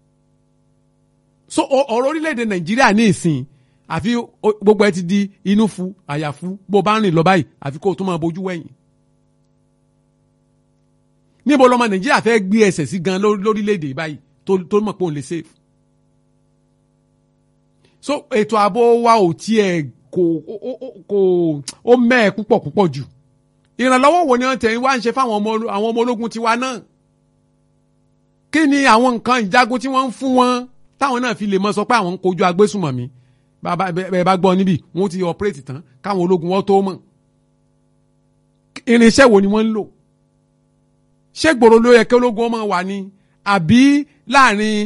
so ọ̀rọ̀ orílẹ̀-èdè nàìjíríà ní ìsìn àfi gbogbo ẹ ti di inú fu àyàfu bó bá ń rìn lọ báyìí àfi kó o tún máa bójú wẹ̀yìn níbo lọmọ nàìjíríà fẹ́ gbé ẹsẹ̀ sí gan lórílẹ̀‐èdè báyìí tó mọ̀ pé òun lè save. so ètò ààbò wa ò tiẹ̀ kò kò ó mẹ́ẹ̀ púpọ̀ púpọ̀ jù ìrànlọ́wọ́ wo ni wọ́n tẹ̀ wá ń ṣe fáwọn ọmọ ológun tiwa náà kí ni àwọn nǹkan ìjagun tí wọ́n ń fún wọn táwọn náà fi lè mọ sọ pé àwọn ń kojú agbésùmọ̀mí bẹ́ẹ̀ bá gbọ́ níbí wọ́n ti operate tán káwọn ológun wọn tó mọ̀ irinṣẹ́ wo ni wọ́n ń lò ṣé gbòòrò ló yẹ kí ológun ọmọ wà ní àbí láàrin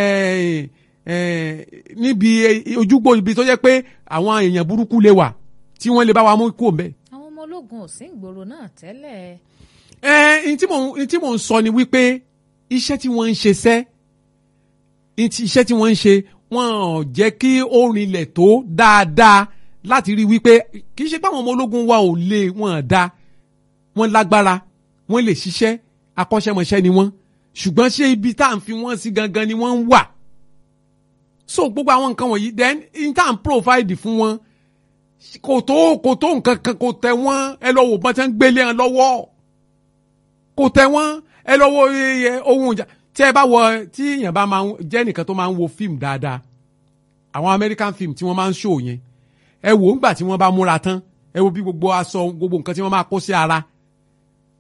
níbi ojúgbò ibi tó jẹ́ pé àwọn èèyàn burúkú lè wà tí wọ́n lè bá wa mú kú òǹbẹ. àwọn ọmọ ológun ò sí ìgboro náà tẹ́lẹ̀. ẹ ẹ n tí mò ń sọ ni wípé iṣẹ́ tí wọ́n ń ṣe sẹ́ iṣẹ́ tí wọ́n ń ṣe wọ́n ò jẹ́ kí ó rinlẹ̀ tó dáadáa láti rí wípé kì í ṣe pé àwọn ọmọ ológun wa ò lè wọ́n dá wọ́n lágbára wọ́n lè ṣiṣẹ́ akọ́ṣẹ́mọṣẹ́ ni wọ́n ṣùgbọ́n ṣé ibi tá à ń fi wọ́n sí gangan ni wọ́n ń wà so gbogbo àwọn nǹkan wọ̀nyí then in tá à ń provide fún wọn kò tó kò tó nǹkan kan kò tẹ wọ́n ẹ lọ wò bọ́n tẹ́ ń gbélé wọn lọ́wọ́ kò tẹ wọ́n ẹ lọ wo ohun ìjà tí ẹ bá wọ tí èèyàn bá máa jẹ́ nìkan tó máa ń wo fíìmù dáadáa àwọn American film tí wọ́n máa ń ṣò yẹn ẹ wò ó ńgbà tí wọ́n bá múra tán ẹ wo bí gbogbo aṣọ gbogbo nǹkan tí wọ́n máa kó sí ara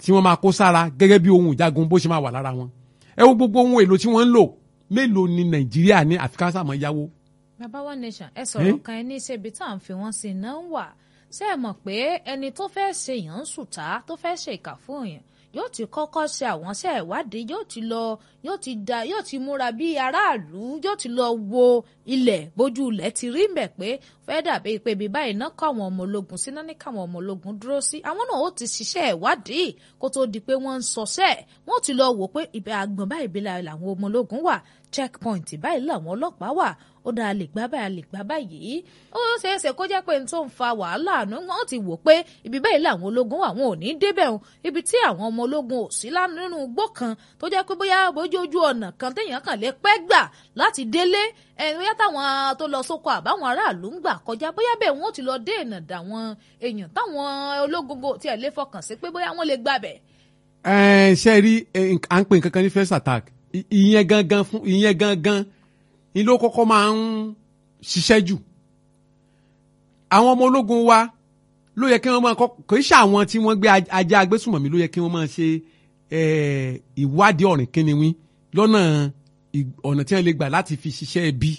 tí wọ́n máa kó sára gẹ́gẹ́ bí ohun ìjagun bó ṣe máa wà lára wọn ẹ wo gbogbo ohun èlò tí wọ́n ń lò mélòó ni nàìjíríà ní àfikà sàmọ́ yáwó. bàbá wa nation ẹ sọ̀rọ̀ kan ẹ ní ṣe ibi tá à ń fi wọ́n sí iná ń wà ṣé ẹ mọ̀ pé ẹni tó fẹ́ ṣe èèyàn ń sùtá tó fẹ́ ṣe ìkà fún èèyàn yóò ti kọ́kọ́ ṣe àwọn ṣe ìwádìí yóò ti lọ yóò ti da yóò ti múra bí aráàlú yóò ti lọ wo ilẹ̀ bójú ilẹ̀ ti rí mbẹ̀ pé fẹ́ dàbí pé ibi báyìí náà kọ́ àwọn ọmọ ológun sí náà ní káwọn ọmọ ológun dúró sí àwọn náà ó ti ṣiṣẹ́ ìwádìí kó tó di pé wọ́n ń sọṣẹ́ wọ́n ti lọ wò pé ibẹ̀ àgbọ̀n báyìí bí làwọn ọmọ ológun wà checkpoint báyìí làwọn ọlọ́pàá wà ó dáa lè gbá báyìí lè gbá báyìí ó ṣeé ṣe kó jẹ́ pé n tó ń fa wàhálà àná wọ́n ti wò pé ibi báyìí làwọn ológun wà wọn ò ní débẹ̀ o ibi tí àwọn ọmọ ológun ò sí nínú igbó kan tó jẹ́ pé bóyá bójú ojú ọ̀nà kan téèyàn kàn lè pẹ́ gbà láti délé ẹni bóyá táwọn tó lọ sóko àbáwọn aráàlú ń gbà kọjá bóyá bẹ́ẹ̀ wọ́n ti lọ dé ìnà dàwọn èèyàn táwọn ológun tí ẹ̀ lè fọkàn sí pé bóyá wọ́n lè gbàbẹ̀. ẹ ṣe rí à ń pè nǹkan kan ní first attack ìyẹn gangan fún ìyẹn gangan ni ló kọ́kọ́ máa ń ṣiṣẹ́ jù àwọn ọmọ ológun wa ló yẹ kí wọ́n máa kọ́ kò í ṣe àwọn tí wọ́n gbé ajá agbésùmọ̀mí ló yẹ kí wọ́n máa ṣe ìwádìí ọ̀rìn kíniwí lọ́nà ọ̀nà tí wọ́n lè gbà láti fi ṣiṣẹ́ ẹbí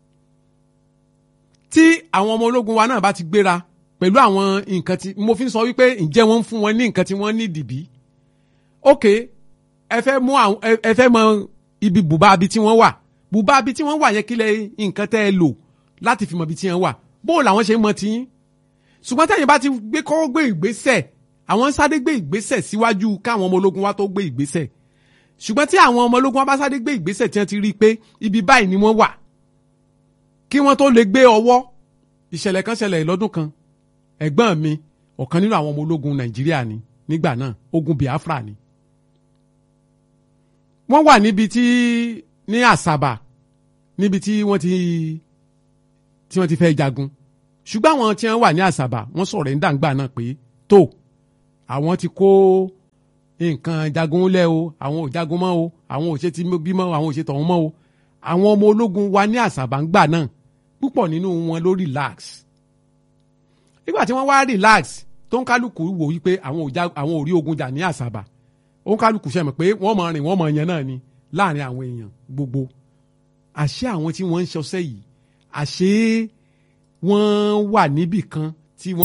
tí àwọn ọmọ ológun wa náà bá ti gbéra pẹ̀lú àwọn nǹkan tí mo fi ń sọ wípé ǹjẹ́ wọ́n ń fún wọn ní nǹkan tí wọ́n ní dìbí ok ẹ fẹ́ mú àwọn ẹ fẹ́ mọ ibi bùbá abi tí wọ́n wà bùbá abi tí wọ́n wà yẹn kílẹ̀ nǹkan tẹ́ ẹ lò láti fi mọ ibi tí wọ́n wà bó làwọn ṣe ń mọ tiyín ṣùgbọ́n tẹ́yìn bá ti gbé kọ́kọ́ gbé ìgbésẹ̀ àwọn ń sáré gbé ìgbésẹ̀ síwájú káwọn ọmọ ológun wa tó gbé ìgbésẹ̀ ṣùgbọ́n tí àwọn ọmọ ológun wa bá sáré gbé ìgbésẹ̀ tí wọ́n ti rí i pé ibi báyìí ni wọ́n wà kí wọ́n tó lè gbé ọwọ́ ìṣẹ̀lẹ̀ kan ṣẹlẹ̀ lọ́dún kan ẹ̀gbọ́n mi ọ̀kan nínú àwọn ọmọ ológun Nàìjíríà ni nígbà náà ogun Biafra ni wọ́n wà níbi tí ní Àsàbà níbi tí wọ́n ti tí wọ́n ti fẹ́ jagun ṣùgbọ́n àwọn tí wọ́n wà ní àṣàbà wọ́n sọ̀rọ̀ ẹ̀ńdà ńgbà náà pé tó àwọn ti kó nǹkan jagun lẹ́ o àwọn ò jagun mọ́ o àwọn ò ṣe ti bímọ àwọn ò ṣe tọ̀hún mọ́ o àwọn ọmọ ológun wa ní àṣàbà ńgbà náà púpọ̀ nínú wọn ló relax nígbà tí wọ́n wá relax tó ń kálukú wò wípé àwọn ò rí ogun jà ní àṣàbà ó ń kálukú ṣe mọ̀ pé wọ́n mọ̀ rìn wọ́n mọ̀ yẹn náà ni láàrin àwọn èèyàn gbogbo àṣé àwọn tí wọ́n ń ṣọṣẹ́ yìí àṣé wọ́n wà níbì kan